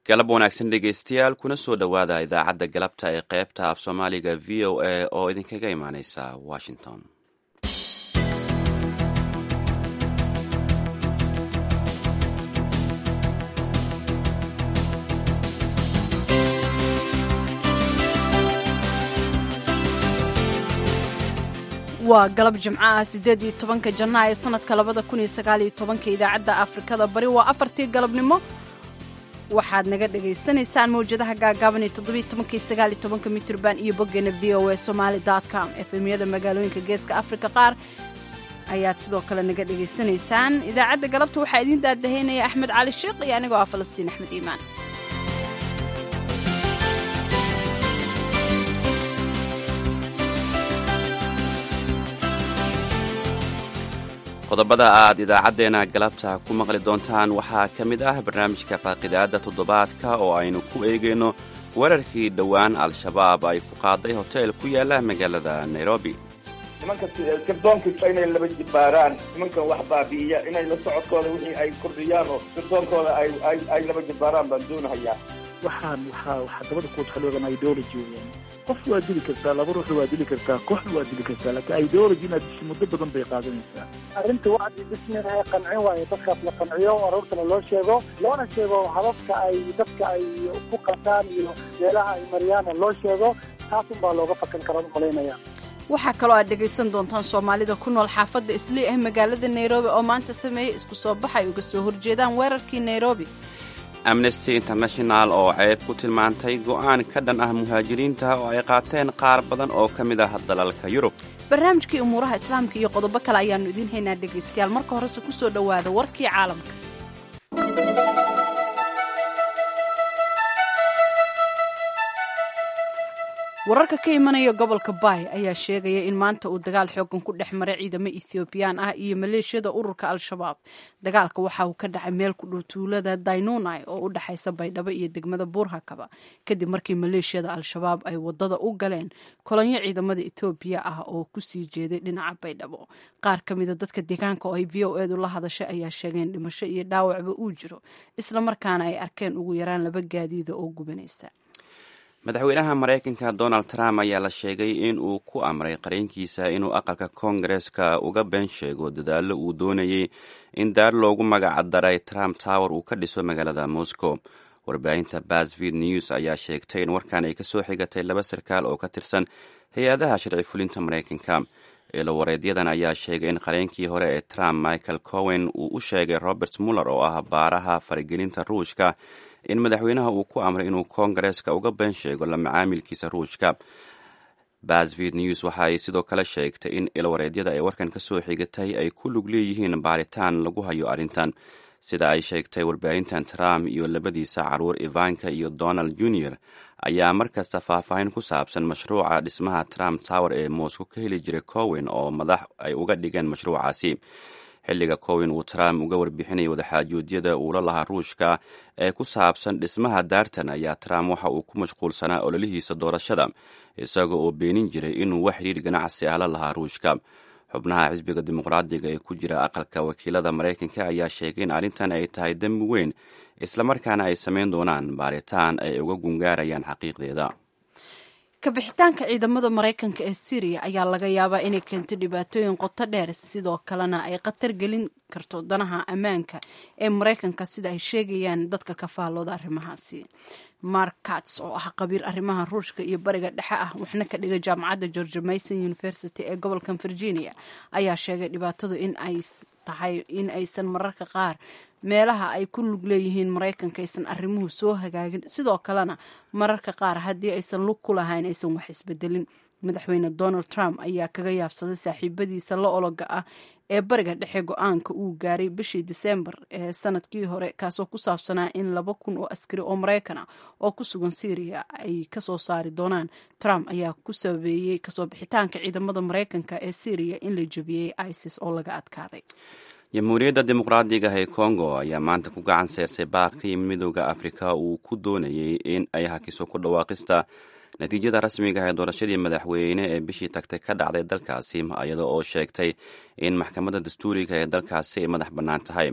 galab wanaagsan dhegeystayaal kuna soo dhowaada idaacadda galabta ee qaybta af soomaaliga v o a oo idinkaga imaaneysa washington waa galab jimco ah siddeed iyo tobanka janaa ee sanadka labada kun iyo sagaal iyo tobanka idaacadda afrikada bari waa afartii galabnimo waxaad naga dhagaysanaysaan mawjadaha gaagaaban iyo toddobiyo tobanka iyo sagaal iyo tobanka mitrban iyo boggeena v o a somaali dot com efemyada magaalooyinka geeska afrika qaar ayaad sidoo kale naga dhagaysanaysaan idaacadda galabta waxaa idiin daadahaynaya axmed cali sheekh iyo anigoo ah falastiin axmed iimaan qodobada aad idaacaddeenna galabta ku maqli doontaan waxaa ka mid ah barnaamijka faaqidaadda toddobaadka oo aynu ku eegayno weerarkii dhowaan al-shabaab ay ku qaaday hoteel ku yaala magaalada nairobi nimanka sirdoonkiisa inay laba jibbaaraan nimankan wax baabi'iya inay la socodkooda wixii ay kordhiyaan oo sirdoonkooda ay laba jibbaaraan baan doonahayaa waxaan waxaa waxaa dabada ku taxaloogan ideology weeyaan qof waa dili kartaa laba ruux waa dili kartaa kooxna waa dili kartaa laakiin ideology inaad disho muddo badan bay qaadanaysaa arrinta wacdi bismilahi qancin waayo dadkaas la qanciyo aroortana loo sheego loona sheego hababka ay dadka ay ku qataan iyo meelaha ay mariyaana loo sheego taasun baa looga fakan karaa umalaynaya waxaa kaloo aad dhegaysan doontaan soomaalida ku nool xaafadda islii ah magaalada nairobi oo maanta sameeyey isku soo bax ay uga soo horjeedaan weerarkii nairobi amnesty international oo ceeb ku tilmaantay go'aan ka dhan ah muhaajiriinta oo ay qaateen qaar badan oo ka mid ah dalalka yurub barnaamijkii umuuraha islaamka iyo qodobo kale ayaannu idiin haynaa dhegaystayaal marka horese ku soo dhowaada warkii caalamka wararka ka imanaya gobolka baay ayaa sheegaya in maanta uu dagaal xoogan ku dhex maray ciidamo ethoobiyan ah iyo maleeshiyada ururka al-shabaab dagaalka waxa uu ka dhacay meel ku dhow tuulada dainunai oo u dhexaysa baydhabo iyo degmada buurhakaba kadib markii maleeshiyada al-shabaab ay wadada u galeen kolonyo ciidamada etoobiya ah oo kusii jeeday dhinaca baydhabo qaar ka mida dadka deegaanka oo ay v o edu la hadashay ayaa sheegeen dhimasho iyo dhaawacba uu jiro islamarkaana ay arkeen ugu yaraan laba gaadiida oo gubanaysa madaxweynaha maraykanka donald trump ayaa la sheegay in uu ku amray qareenkiisa inuu aqalka koongareeska uga been sheego dadaallo uu doonayey in daar loogu magacdaray trump tower uu ka dhiso magaalada moscow warbaahinta basvid news ayaa sheegtay in warkan ay kasoo xigatay laba sarkaal oo ka tirsan hay-adaha sharci fulinta maraykanka ilo wareedyadan ayaa sheegay in qareenkii hore ee trump michael cowen uu u sheegay robert muller oo ah baaraha faragelinta ruushka in madaxweynaha uu ku amray inuu koongareeska uga been sheego la macaamilkiisa ruushka basvid news waxa ay sidoo kale sheegtay in ilwareedyada ay warkan ka soo xigatay ay ku lug leeyihiin baaritaan lagu hayo arrintan sida ay sheegtay warbaahintan trump iyo labadiisa caruur ivanka iyo donald junior ayaa markasta faahfaahin ku saabsan mashruuca dhismaha trump tower ee moscow ka heli jiray cowen oo madax ay uga dhigeen mashruucaasi xilliga cowen uu trump uga warbixinayay wadaxaajoodiyada uula lahaa ruushka ee ku saabsan dhismaha daartan ayaa trump waxa uu ku mashquulsanaa ololihiisa doorashada isaga oo beenin jiray inuu wax xiriir ganacsi ah la lahaa ruushka xubnaha xisbiga dimuqraadiga ee ku jira aqalka wakiilada maraykanka ayaa sheegay in arrintan ay tahay dembi weyn islamarkaana ay samayn doonaan baaritaan ay uga gungaarayaan xaqiiqdeeda kabixitaanka ciidamada maraykanka ee syriya ayaa laga yaabaa inay keento dhibaatooyin qoto dheer sidoo kalena ay khatar gelin karto danaha ammaanka ee maraykanka sida ay sheegayaan dadka ka faallooda arrimahaasi mark kats oo ah qabiir arrimaha ruushka iyo bariga dhexe ah waxna ka dhiga jaamacadda george mason university ee gobolka virginia ayaa sheegay dhibaatadu in ay tahay in aysan mararka qaar meelaha ay ku lug leeyihiin maraykanka aysan arrimuhu soo hagaagin sidoo kalena mararka qaar haddii aysan lug ku lahayn aysan wax isbedelin madaxweyne donald trump ayaa kaga yaabsaday saaxiibadiisa la ologa ah ee bariga dhexe go-aanka uu gaaray bishii disembar ee sanadkii hore kaasoo ku saabsanaa in laba kun oo askari oo maraykan ah oo ku sugan syriya ay kasoo saari doonaan trump ayaa ku sabeeyey kasoo bixitaanka ciidamada maraykanka ee syriya in la jebiyey isis oo laga adkaaday jamhuuriyadda dimuqraadiga ee congo ayaa maanta ku gacan seersay baaqii midooda afrika uu ku doonayey in ay hakiso ku dhawaaqista natiijada rasmiga ee doorashadii madaxweyne ee bishii tagtay ka dhacday dalkaasi iyada oo sheegtay in maxkamadda dastuuriga ee dalkaasi ay madax bannaan tahay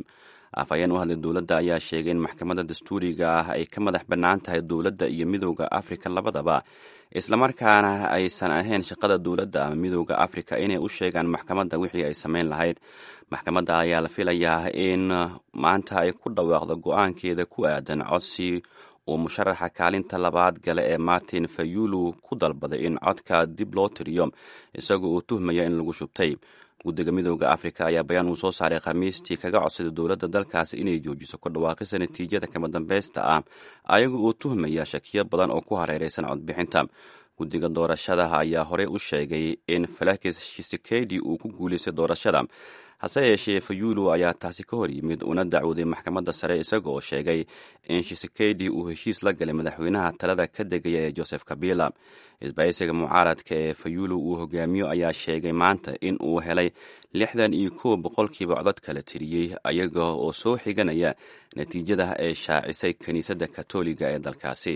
afhayeen u hadlay dowladda ayaa sheegay in maxkamadda dastuuriga ah ay ka madax bannaan tahay dowladda iyo midowda afrika labadaba islamarkaana aysan ahayn shaqada dowladda ama midowda afrika inay u sheegaan maxkamadda wixii ay samayn lahayd maxkamadda ayaa la filayaa in maanta ay ku dhawaaqdo go-aankeeda ku aadan codsi uu musharaxa kaalinta labaad gale ee martin fayulu ku dalbaday in codka dib loo tiriyo isagoo uu tuhmaya in lagu shubtay guddiga midowda afrika ayaa bayaan uu soo saaray khamiistii kaga codsaday dowladda dalkaasi inay joojiso ku dhawaaqisa natiijada kama dambeysta ah ayagoo uu tuhmaya shakiyo badan oo ku hareereysan codbixinta guddiga doorashadaha ayaa horey u sheegay in felix shisekedi uu ku guulaystay doorashada hase yeeshee fayulu ayaa taasi ka hor yimid una dacwooday maxkamadda sare isaga oo sheegay in shisekedi uu heshiis la galay madaxweynaha talada ka degaya ee joseph kabila isbahaysiga mucaaradka ee fayulu uu hogaamiyo ayaa sheegay maanta in uu helay lixdan iyo kow boqolkiiba codod kala tiriyey ayaga oo soo xiganaya natiijada ee shaacisay kiniisadda katoliga ee dalkaasi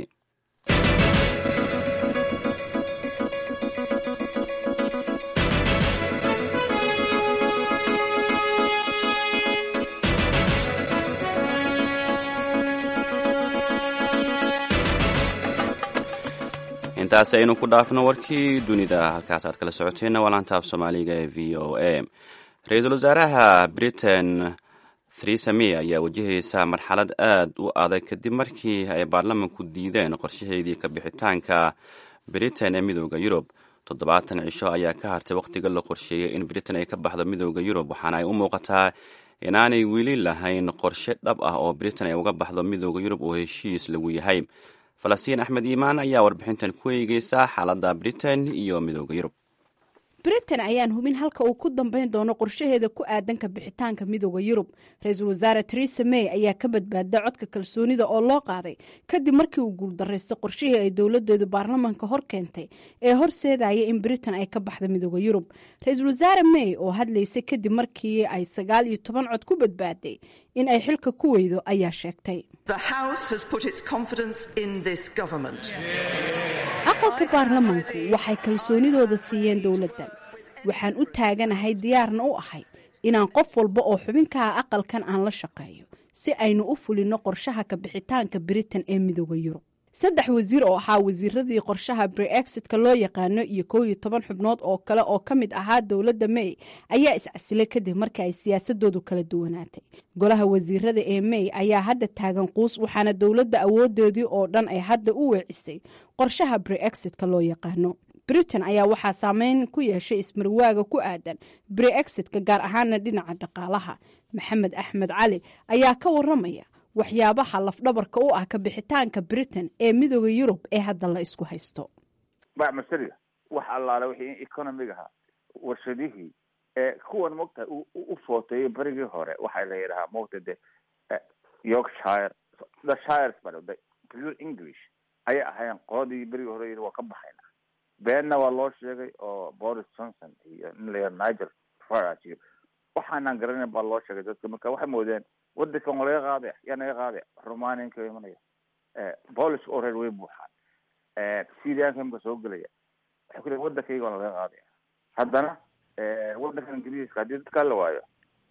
intaasi aynu ku dhaafno warkii dunida halkaas aad kala socoteenna waa laantaaf soomaaliga ee v o a ra-iisul wasaaraha britain theresa may ayaa wajahaysa marxalad aad u adag kadib markii ay baarlamanku diideen qorshaheedii ka bixitaanka britain ee midooda yurub toddobaatan cisho ayaa ka hartay wakhtiga la qorsheeyey in britain ay ka baxdo midooda yurub waxaana ay u muuqataa inaanay weli lahayn qorshe dhab ah oo britain ay uga baxdo midooda yurub oo heshiis lagu yahay falastiin axmed iimaan ayaa warbixintan ku eegeysa xaaladda britain iyo midooda yurub britain ayaan hubin halka uu ku dambeyn doono qorshaheeda ku aadanka bixitaanka midooda yurub ra-iisul wasaare teresa may ayaa ka badbaada codka kalsoonida oo loo qaaday kadib markii uu guuldaraystay qorshihii ay dowladeedu baarlamanka hor keentay ee horseedaya in britain ay ka baxda midooda yurub ra-iisul wasaare may oo hadlaysay kadib markii ay sagaal iyo toban cod ku badbaaday in ay xilka ku weydo ayaa sheegtay aqalka baarlamanku waxay kalsoonidooda siiyeen dowladdan waxaan u taaganahay diyaarna u ahay inaan qof walba oo xubinkaha aqalkan aan la shaqeeyo si aynu u fulinno qorshaha ka bixitaanka britain ee midooda yurub saddex wasiir oo ahaa wasiiradii qorshaha breexitka loo yaqaano iyo kow iyo toban xubnood oo kale oo ka mid ahaa dowladda may ayaa iscasilay kadib markii ay siyaasadoodu kala duwanaatay golaha wasiirada ee may ayaa hadda taagan quus waxaana dowladda awoodeedii oo dhan ay hadda u weecisay qorshaha breexitka loo yaqaano britain ayaa waxaa saameyn ku yeeshay ismarwaaga ku aadan breexitka gaar ahaana dhinaca dhaqaalaha maxamed axmed cali ayaa ka waramaya waxyaabaha lafdhabarka u ah ka bixitaanka britain ee midooda yurub ee hadda la isku haysto bacmasariga wax allaale wixii economigaha warshadihii ee kuwan mogtahay u footeeyay berigii hore waxaa la yidhahaa mogta de yorkshire the shires ba the pure english ayay ahayn qoladii berigii hore yii waa ka baxayna beenna waa loo sheegay oo boris johnson iyo nin la yidhaha nigel farage iyo waxaanaan garanayn baa loo sheegay dadka marka waxay moodeen wadankan waa laga qaadaya yaa naga qaadaya romanianka imanaya polish oo reer way buuxaan syrianka imka soo gelaya waxay ku leeyin wadankayga waa laga qaadaya haddana wadankan ingiriiska haddii dadkaa la waayo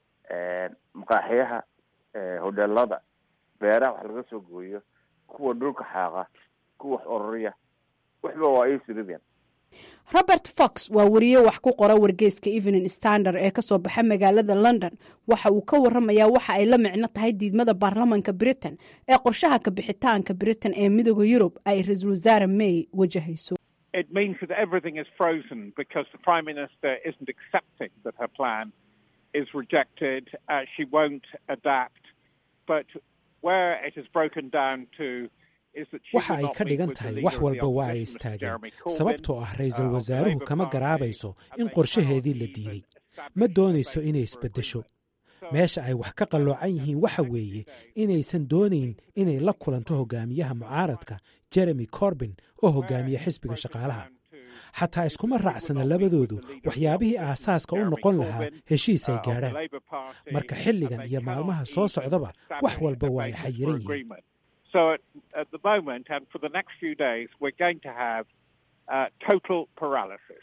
maqaaxiyaha hodelada beeraha wax laga soo gooyo kuwa dhulka xaaqa kuwa wax ororiya waxba waa ay sirideen robert fox waa wariye wax ku qora wargeyska evening standard ee kasoo baxa magaalada london waxa uu ka waramayaa waxa ay la micno tahay diidmada baarlamanka britain ee qorshaha ka bixitaanka britain ee midooda yurub ay ra-iisul wasaare may wajahayso It means that everything is frozen because the Prime Minister isn't accepting that her plan is rejected. Uh, she won't adapt. But where it is broken down to waxa ay ka dhigan tahay wax walba waa ay istaageen sababtoo ah ra-iisul wasaaruhu kama garaabayso in qorshaheedii la diiday ma doonayso inay isbeddesho meesha ay wax ka qalloocan yihiin waxa weeye inaysan doonayn inay la kulanto hogaamiyaha mucaaradka jeremy corbin oo hogaamiya xisbiga shaqaalaha xataa iskuma raacsana labadoodu waxyaabihii aasaaska u noqon lahaa heshiis ay gaadhaan marka xilligan iyo maalmaha soo socdaba wax walba waa ay xayiran yihiin So at, at the moment, and for the next few days, we're going to have uh, total paralysis.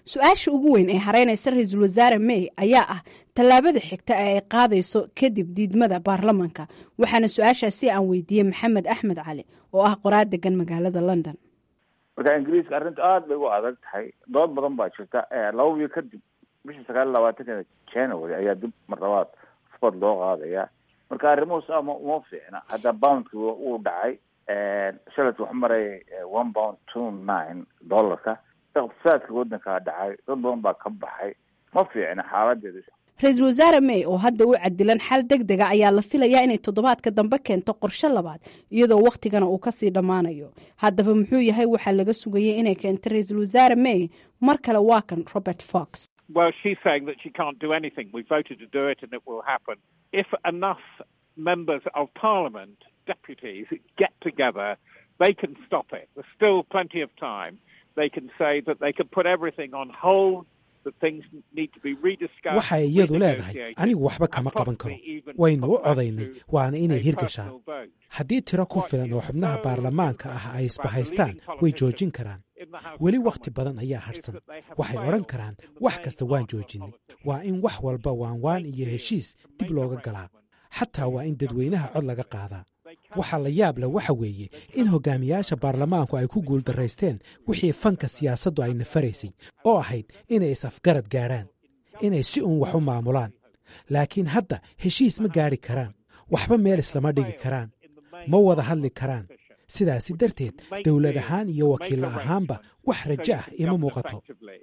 su-aasha ugu weyn ee hareynaysa ra-iisul wasaare may ayaa ah tallaabada xigta ee ay qaadayso kadib diidmada baarlamanka waxaana su-aashaasi aan weydiiyey maxamed axmed cali oo ah qoraad degan magaalada london marka ingiriiska arrinta aada bay u adag tahay dood badan baa jirta laba wiil kadib bishii sagaal iyo labaatankeeda january ayaa dib mar labaad sport loo qaadaya marka arrimuhu saa ma uma fiicna hadda boundki wuu dhacay shalet wuxuu marayay one pound two nine dollarka iqtisaadka waddankaa dhacay dad badan baa ka baxay ma fiicna xaaladeeda ra-iisul wasaare may oo hadda u cadilan xal deg dega ayaa la filayaa inay toddobaadka dambe keento qorshe labaad iyadoo wakhtigana uu kasii dhammaanayo haddaba muxuu yahay waxaa laga sugayay inay keento ra-iisul wasaare may mar kale waa kan robert fox Well, she's saying that she can't do anything. We voted to do it and it will happen. If enough members of parliament, deputies, get together, they can stop it. There's still plenty of time. They can say that they can put everything on hold, that things need to be rediscussed. waxay iyadu leedahay anigu waxba kama qaban karo waynu u codaynay waana inay hirgashaan haddii tiro ku filan oo xubnaha baarlamaanka ah ay isbahaystaan way joojin karaan weli wakhti badan ayaa hadhsan waxay odhan karaan wax kasta waan joojinay waa in wax walba waanwaan iyo heshiis dib looga galaa xataa waa in dadweynaha cod laga qaadaa waxaa la yaab leh waxa weeye in hogaamiyaasha baarlamaanku ay ku guuldaraysteen wixii fanka siyaasaddu ay nafaraysay oo ahayd inay is-afgarad gaadhaan inay si uun wax u maamulaan laakiin hadda heshiis ma gaadhi karaan waxba meel islama dhigi karaan ma wada hadli karaan sidaasi darteed dowlad ahaan iyo wakiillo ahaanba wax rajo ah ima muuqato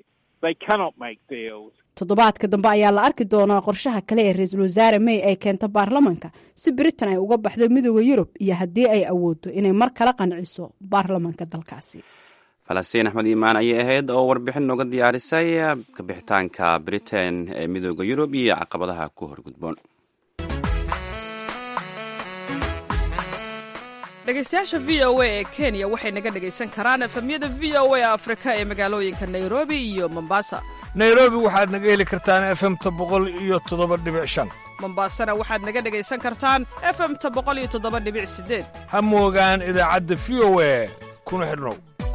toddobaadka dambe ayaa la arki doonaa qorshaha kale ee ra-iisul wasaare may ay keento baarlamanka si britain ay uga baxdo midooda yurub iyo haddii ay awooddo inay mar kala qanciso baarlamanka dalkaasi falastiin axmed iimaan ayay ahayd oo warbixin nooga diyaarisay kabixitaanka britain ee midooda yurub iyo caqabadaha ku horgudboon dhegaystayaasha v o a ee kenya waxay naga dhegaysan karaan efemyada v o a afrika ee magaalooyinka nairobi iyo mombasa nairobi waxaad naga heli kartaan efemta boqol iyo toddoba dhibic shan mombasana waxaad naga dhegaysan kartaan efemta boqol iyo toddoba dhibic sideed ha moogaan idaacadda v o a kuna xidhnow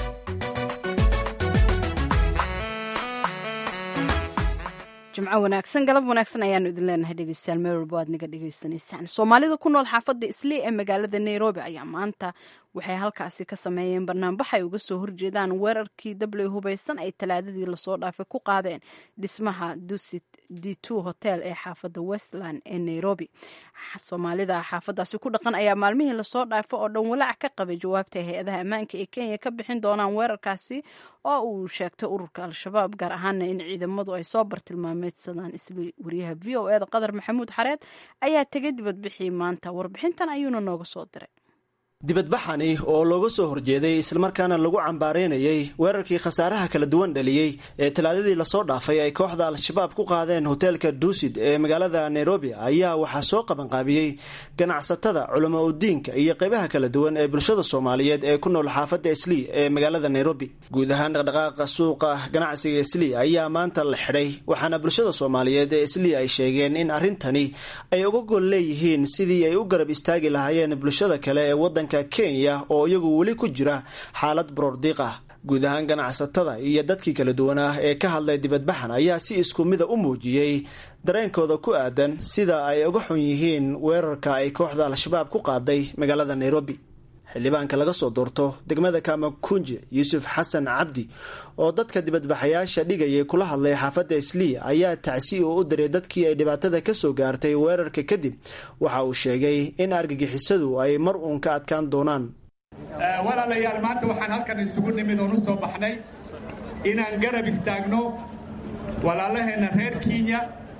jimco wanaagsan galab wanaagsan ayaanu idin leenahay dhegeystayaal meel walba aad naga dhegeysanaysaan soomaalida ku nool xaafadda islii ee magaalada nairobi ayaa maanta waxay halkaasi ka sameeyeen banaanbax ay uga soo horjeedaan weerarkii dabley hubaysan ay talaadadii lasoo dhaafay ku qaadeen dhismaha dusit d two hotel ee xaafadda westland ee nairobi soomaalida xaafadaasi ku dhaqan ayaa maalmihii lasoo dhaafay oo dhan walaac ka qabay jawaabta hay-adaha ammaanka ee kenya ka bixin doonaan weerarkaasi oo uu sheegtay ururka al-shabaab gaar ahaana in ciidamadu ay soo bartilmaameedsadaan isli wariyaha v o eda qadar maxamuud xareed ayaa tegay dibadbixii maanta warbixintan ayuuna nooga soo diray dibadbaxani oo looga soo horjeeday islamarkaana lagu cambaareynayay weerarkii khasaaraha kala duwan dhaliyey ee talaadadii lasoo dhaafay ay kooxda al-shabaab ku qaadeen hoteelka duusid ee magaalada nairobi ayaa waxaa soo qabanqaabiyey ganacsatada culamo udiinka iyo qeybaha kala duwan ee bulshada soomaaliyeed ee ku nool xaafadda islii ee magaalada nairobi guud ahaan dhaqdhaqaaqa suuqa ganacsiga islii ayaa maanta la xidhay waxaana bulshada soomaaliyeed ee islii ay sheegeen in arrintani ay uga gol leeyihiin sidii ay u garab istaagi lahaayeen bulshada kale ee wadanka kenya oo iyagu weli ku jira xaalad baroordiiq ah guud ahaan ganacsatada iyo dadkii kala duwan ah ee ka hadlay dibadbaxan ayaa si isku mida u muujiyey dareenkooda ku aadan sida ay uga xun yihiin weerarka ay kooxda al-shabaab ku qaaday magaalada nairobi xildhibaanka laga soo doorto degmada kamakunje yuusuf xasan cabdi oo dadka dibadbaxayaasha dhigayay kula hadlay xaafadda islii ayaa tacsi oo u diray dadkii ay dhibaatada kasoo gaartay weerarka kadib waxa uu sheegay in argagixisadu ay mar uun ka adkaan doonaan walaalayaal maanta waxaan halkan isugu nimid oon u soo baxnay inaan garab istaagno walaalaheenna reer kenya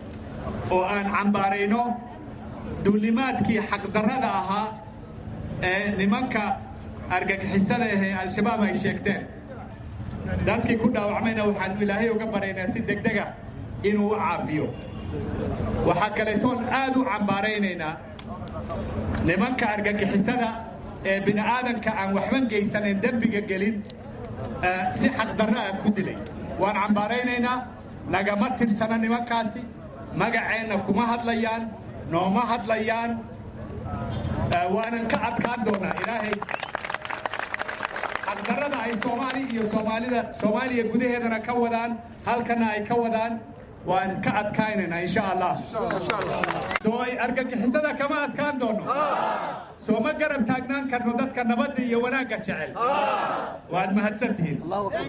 oo aan cambaarayno duulimaadkii xaqdarrada ahaa ee nimanka argagixisada ahee al-shabaab ay sheegteen dadkii ku dhaawacmayna waxaanu ilaahay uga baraynaa si degdega inuu u caafiyo waxaa kaleetoon aad u cambaaraynaynaa nimanka argagixisada ee bini'aadanka aan waxban gaysanayn dembiga gelin si xaqdarro ah ku dilay waan cambaaraynaynaa nagama tirsana nimankaasi magaceenna kuma hadlayaan nooma hadlayaan waanan ka adkaan doonaa ilaahay xaqdarrada ay soomaali iyo soomaalida soomaaliya gudaheedana ka wadaan halkana ay ka wadaan waan ka adkaynaynaa insha allah soo ay argagixisada kama adkaan doono soo ma garab taagnaan karno dadka nabadda iyo wanaagga jecel waad mahadsantihiin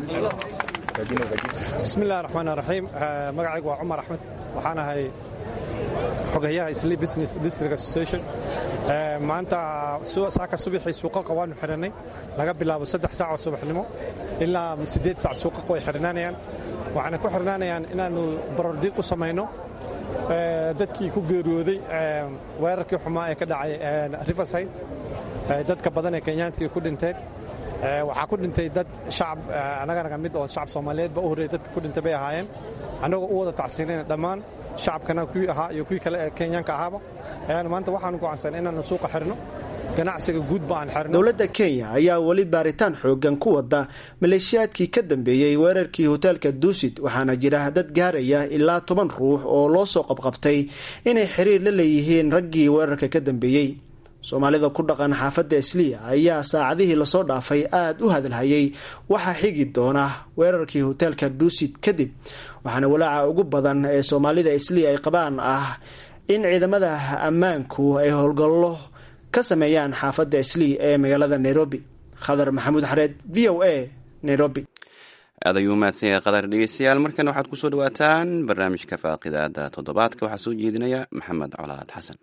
bismillahi raxmaan raxiim magacaygu waa cumar axmed waxaan ahay xogayaha isli business district association maanta saaka subaxii suuqaqa waanu xidhannay laga bilaabo saddex saac oo subaxnimo ilaa siddeed saac suuqaqa way xidhnaanayaan waxaana ku xidhnaanayaan inaannu barordiiq u samayno dadkii ku geeriyooday weerarkii xumaa ee ka dhacay riverside dadka badan ee kenyaantii ku dhinteen waxaa ku dhintay dad shacab annaganaga mid oo shacab soomaaliyeedba u horreeyay dadka ku dhintay bay ahaayeen annagoo u wada tacsiinayna dhammaan shacabkana kuwii ahaa iyo kuwii kale ee kenyaanka ahaaba ayaanu maanta waxaanu go'aansan inaannu suuqa xidhno ganacsiga guudba aan xirno dowladda kenya ayaa weli baaritaan xoogan ku wada maleeshiyaadkii ka dambeeyey weerarkii hoteelka duusid waxaana jira dad gaaraya ilaa toban ruux oo loo soo qabqabtay inay xiriir la leeyihiin raggii weerarka ka dambeeyey soomaalida ku dhaqan xaafadda isliya ayaa saacadihii lasoo dhaafay aada u hadalhayay waxaa xigi doona weerarkii hoteelka duusid kadib waxaana walaaca ugu badan ee soomaalida isliya ay qabaan ah in ciidamada ammaanku ay howlgallo ka sameeyaan xaafadda islii ee magaalada nairobi khadar maxamuud xareed v o a nairobi aad ayuu mahadsan yahay qadar dhegeystayaal markana waxaad kusoo dhawaataan barnaamijka faaqidaada toddobaadka waxaa soo jeedinaya maxamed colaad xasan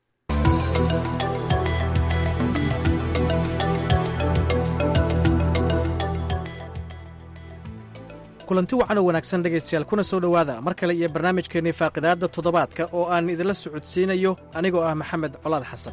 kulanti wacan oo wanaagsan dhegaystayaal kuna soo dhowaada mar kale iyo barnaamijkeennii faaqidaadda toddobaadka oo aan idinla socodsiinayo anigoo ah maxamed colaad xasan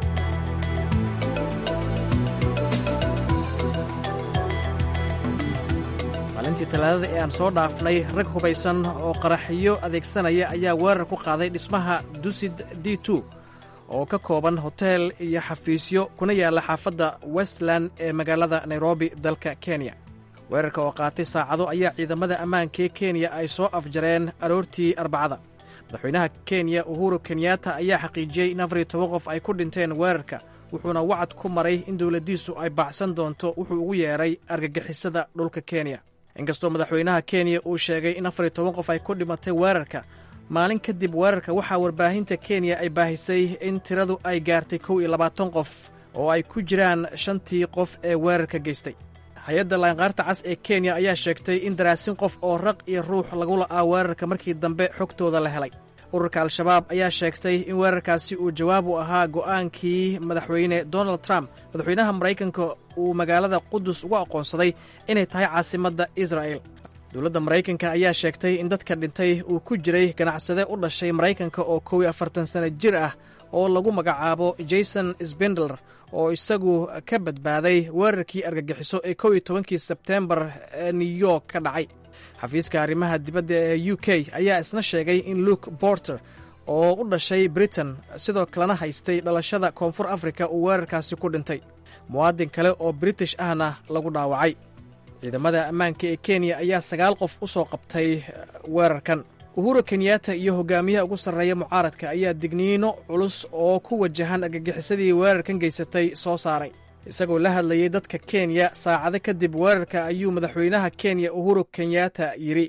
maalintii talaadada ee aan soo dhaafnay rag hubaysan oo qaraxiyo adeegsanaya ayaa weerar ku qaaday dhismaha dusid d oo ka kooban hoteel iyo xafiisyo kuna yaalla xaafadda westland ee magaalada nairobi dalka kenya weerarka oo qaatay saacado ayaa ciidamada ammaanka ee kenya ay soo afjareen aroortii arbacada madaxweynaha kenya uhuru kenyatta ayaa xaqiijiyey in afar iyo toban qof ay ku dhinteen weerarka wuxuuna wacad ku maray in dowladdiisu ay baacsan doonto wuxuu ugu yeedhay argagixisada dhulka kenya inkastoo madaxweynaha kenya uu sheegay in afar iyo toban qof ay ku dhimatay weerarka maalin kadib weerarka waxaa warbaahinta kenya ay baahisay in tiradu ay gaartay kow iyo labaatan qof oo ay ku jiraan shantii qof ee weerarka geystay hay-adda laanqaarta cas ee kenya ayaa sheegtay in daraasin qof oo raq iyo ruux lagu la'aa weerarka markii dambe xogtooda la helay ururka al-shabaab ayaa sheegtay in weerarkaasi uu jawaab u ahaa go'aankii madaxweyne donald trump madaxweynaha maraykanka uu magaalada qudus ugu aqoonsaday inay tahay caasimadda israa'el dowladda maraykanka ayaa sheegtay in dadka dhintay uu ku jiray ganacsade u dhashay maraykanka oo kow iyo afartan sanno jir ah oo lagu magacaabo jason sbindler oo isagu ka badbaaday weerarkii argagixiso ee kow iyo tobankii sebteembar ee new york ka dhacay xafiiska arrimaha dibadda ee u k ayaa isna sheegay in luke borter oo u dhashay britain sidoo kalena haystay dhalashada koonfur afrika uu weerarkaasi ku dhintay muwaadin kale oo british ahna lagu dhaawacay ciidamada ammaanka ee kenya ayaa sagaal qof u soo qabtay weerarkan uhuru kenyatta iyo hogaamiyaha ugu sarreeya mucaaradka ayaa digniino culus oo ku wajahan argagixisadii weerarkan geysatay soo saaray isagoo la hadlayey dadka kenya saacado kadib weerarka ayuu madaxweynaha kenya uhuru kenyatta yidhi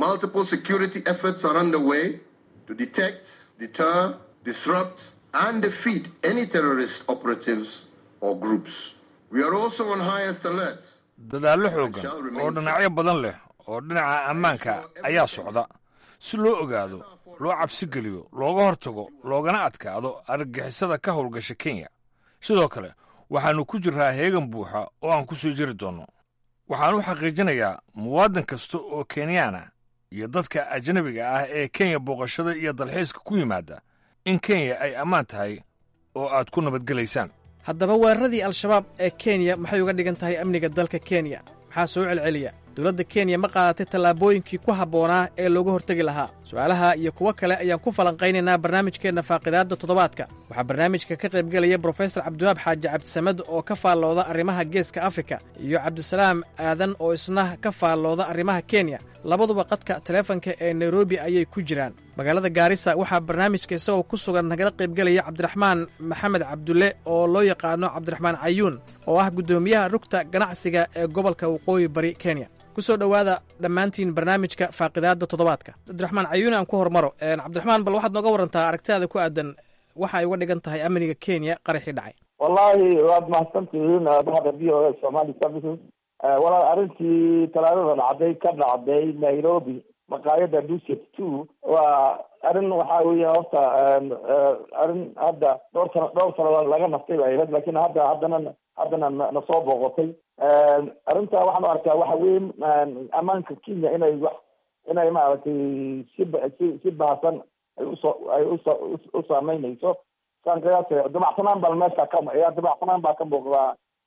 dadaallo xooggan oo dhinacyo badan leh oo dhinaca ammaanka ayaa socda si loo ogaado loo cabsi geliyo looga hortago loogana adkaado argagixisada ka howlgasha kenya sidoo kale waxaannu ku jirraa heegan buuxa oo aan ku soo jiri doonno waxaan u xaqiijinayaa muwaadin kasta oo kenyaana iyo dadka ajnabiga ah ee kenya booqashada iyo dalxiiska ku yimaada in kenya ay ammaan tahay oo aad ku nabadgelaysaan haddaba weeraradii al-shabaab ee kenya maxay uga dhigan tahay amniga dalka kenya maxaa soo celceliya dowladda kenya ma qaadatay tallaabooyinkii ku habboonaa ee looga hortegi lahaa su'aalaha iyo kuwo kale ayaan ku falanqaynaynaa barnaamijkeenna faaqidaadda toddobaadka waxaa barnaamijka ka qaybgelaya brofesor cabdiwaab xaaji cabdisamed oo ka faallooda arrimaha geeska afrika iyo cabdisalaam aadan oo isna ka faallooda arrimaha kenya labaduba qadka taleefanka ee nairobi ayay ku jiraan magaalada gaarisa waxaa barnaamijka isagoo ku sugan nagala qaybgelaya cabdiraxmaan maxamed cabdulle oo loo yaqaano cabdiraxmaan cayuun oo ah guddoomiyaha rugta ganacsiga ee gobolka waqooyi bari kenya ku soo dhowaada dhammaantiin barnaamijka faaqidaadda toddobaadka cabdiraxmaan cayuun aan ku hormaro cabdiraxmaan bal waxaad nooga warantaa aragtidaada ku aadan waxa ay uga dhigan tahay amniga kenya qaraxii dhacay wallaahi waad mahadsantihiin bahda v o a somali services walaal arrintii talaadada dhacday ka dhacday nairobi maqaayada duset two waa arrin waxa weya horta arrin hadda dhowr sano dhowr sano laga naftay bay ahayd lakin hadda haddana haddana na soo booqotay arrinta waxaan u arkaa waxa weyn ammaanka kenya inay wax inay maaragtay si si si bahasan ay usoo ay uso u saameynayso saan qiyaasay dabacsanaan baa meesha ka dabacsanaan baa ka muuqdaa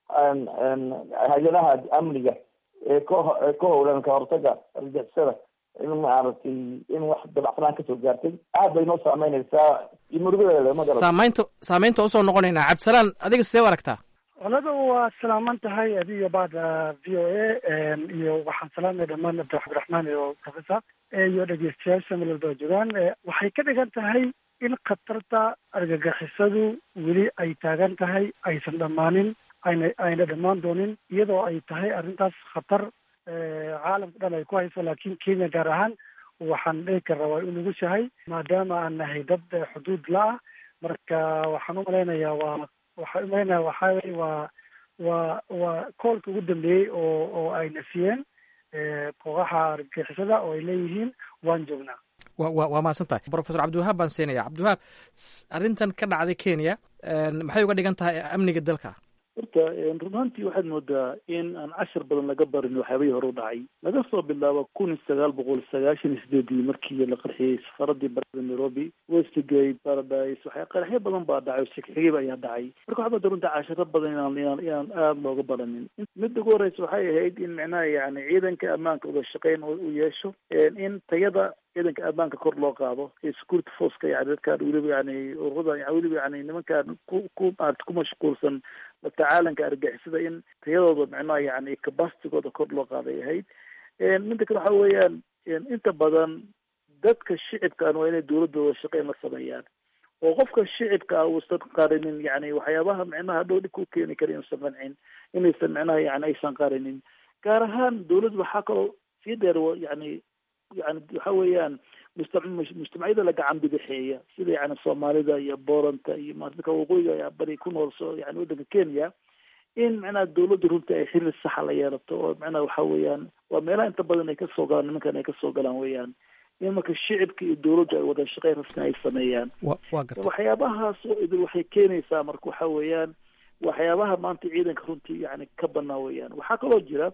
hay-adaha amniga ee ka ka howlan ka hortaga argixisada in maaragtay in wax dabacsanaan kasoo gaartay aad bay noo saameynaysaa iyo murugadeeda magara saamaynta saamaynta usoo noqonaynaa cabdisalaan adiga sidee u aragtaa olada waa salaaman tahay adiga baada v o a iyo waxaan salaamay dhammaan cabdiraxmaan iyo professor iyo dhegeystayaasha meel walba joogaan waxay ka dhigan tahay in khatarta argagixisadu weli ay taagan tahay aysan dhammaanin ayna ayna dhammaan doonin iyadoo ay tahay arrintaas khatar caalamka dhan ay ku hayso laakiin kenya gaar ahaan waxaan dhihi karraa waa u nugushahay maadaama aan nahay dad xuduud la-ah marka waxaan umalaynayaa waa waxaan umalaynaya waxaa wey waa waa waa koolka ugu dambeeyey oo oo ayna siiyeen kooxaha argagixisada oo ay leeyihiin waan joognaa wa wa waa mahadsan tahay profesor cabdiwahaab baan siinaya cabdiwahaab arrintan ka dhacday kenya maxay uga dhigan tahay amniga dalka horta run ahantii waxaad moodaa in aan cashar badan laga barin waxyaabihii hore u dhacay laga soo bilaabo kun iyo sagaal boqol sagaashan iyo sideedii markii la qarxiyey safaradii barada nairobi westgate paradise waxya qaraxyo badan baa dhacay oo shegxigayba ayaa dhacay marka waxaa moodaa runta casharo badan inaan inaan inaan aada looga baranin midda ugu horeysa waxay ahayd in micnaha yani ciidanka ammaanka wada shaqeyn uu yeesho in tayada ciidanka ammaanka kor loo qaado ee security forceka yani dadkaan weliba yani ururada weliba yani nimankaan ku ku maarata ku mashquulsan tacaalanka argixisada in tayadooda micnaha yani capacitigooda kor loo qaaday ahayd midda kale waxa weeyaan inta badan dadka shicibkaan waa inay dawladooda shaqeyn la sameeyaan oo qofka shicibka ah uusan qarinin yani waxyaabaha micnaha dhow dhib ku keeni kara inuusan qancin inaysan micnaha yani aysan qarinin gaar ahaan dawladda waxaa kaloo sii dheer yani yani waxa weeyaan mujtamacyada la gacan bidixeeya sida yani soomaalida iyo booranta iyo dadka waqooyiga bari ku nool so yani waddanka kenya in macnaha dawladda runtii ay xiriir saxa la yeelato oo macnaha waxa weeyaan waa meelaha inta badan ay kasoo galaan nimankan ay kasoo galaan weeyaan in marka shicibka iyo dawladdu ay wada shaqeyn rasmi ay sameeyaan wa garta waxyaabahaas oo idil waxay keenaysaa marka waxa weeyaan waxyaabaha maanta ciidanka runtii yani ka banaa weeyaan waxaa kaloo jira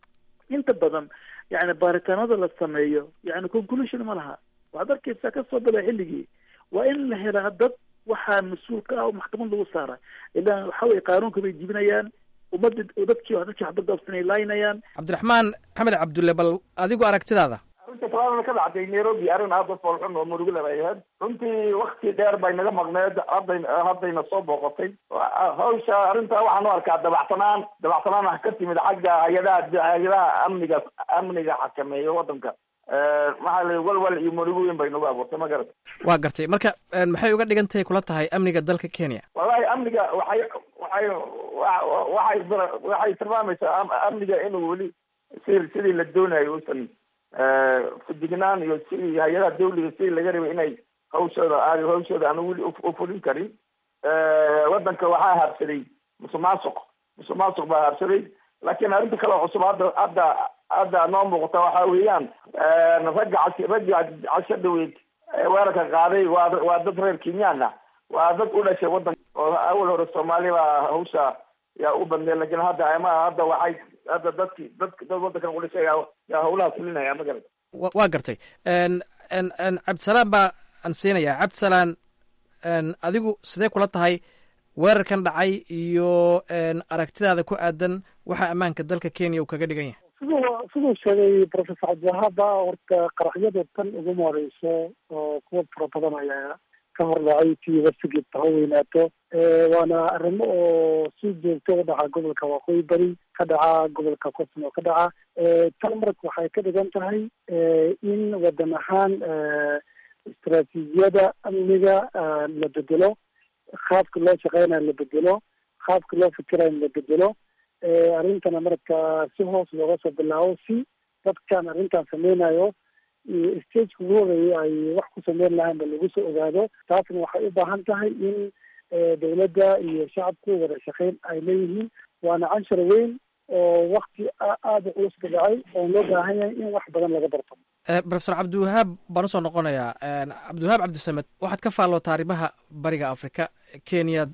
inta badan yani baaritaanada la sameeyo yani conclusion ma laha waxaad arkaysaa kasoo bila xilligii waa in la helaa dad waxaa mas-uul ka ah oo maxkamad lagu saara ilaan waxa weye qaanuunka bay jibinayaan ummadda dadkii dadkii waxbadabsan ay laynayaan cabdiraxmaan maxamed cabdulle bal adigu aragtidaada arrinta talaadada ka dhacday nairobi arrin aada u foolxun oo murugale bay ahayd runtii wakti dheer bay naga maqneed hadday haddayna soo booqotay hawsha arrinta waxaan u arkaa dabacsanaan dabacsanaan ah ka timid xagga hay-adaha hay-adaha amniga amniga xakameeya waddanka maxaa la walwal iyo murugo weyn bay nagu abuurtay ma garata waa gartay marka maxay uga dhigan tahay kula tahay amniga dalka kenya wallahi amniga waxay waxay waxay waxay tilmaamaysaa amniga inuu weli si sidii la doonayo uusan fudignaan iyo sidii hay-adaha dawliga sidii laga rabay inay hawshooda aad hawshooda aan weli ufulin karin waddanka waxaa haabsaday musuq maasuq musuq maasuq baa haabsaday laakiin arrinta kale oo cusub hadda hadda hadda noo muuqata waxa weeyaan ragga cas ragga casho dhaweyd weerarka qaaday waa waa dad reer kenyaan ah waa dad u dhashay waddanka oo awal hore soomaali baa hawsha yaa u badneed lakin hadda ama hadda waxay hadda dadki dadk dad waddankan u dhashay yaa yaa hawlaha fulinaya ma garata waa gartay cabdisalaan baa aan siinayaa cabdisalaan adigu sidee kula tahay weerarkan dhacay iyo aragtidaada ku aadan waxa ammaanka dalka kenya uu kaga dhigan yahay siduu siduu sheegay professor cabdiwahaaba horta qaraxyada tan uguma horeyso oo kuwa fara badan ayaa ka hordhacay tii wasigeed ha weynaato waana arrimo oo si joogto u dhaca gobolka waqooyi bari ka dhaca gobolka koson oo ka dhaca tan marka waxay ka dhigan tahay in wadan ahaan istaraatiijiyada amniga la bedelo qaabka loo shaqeynayo la bedelo qaabka loo fikirayo la bedelo arrintana marka si hoos looga soo bilaabo si dadkan arrintan sameynayo stageka ugu horeeya ay wax ku sameyn lahaanba lagu soo ogaado taasna waxay u baahan tahay in dowladda iyo shacabku wada shaqeyn ay leeyihiin waana cashar weyn oo wakti aada u culus ka dhacay oo loo baahan yahay in wax badan laga barto profesor cabdiwahaab baan usoo noqonayaa cabdiwahaab cabdisamed waxaad ka faallootaa arrimaha bariga afrika kenyaad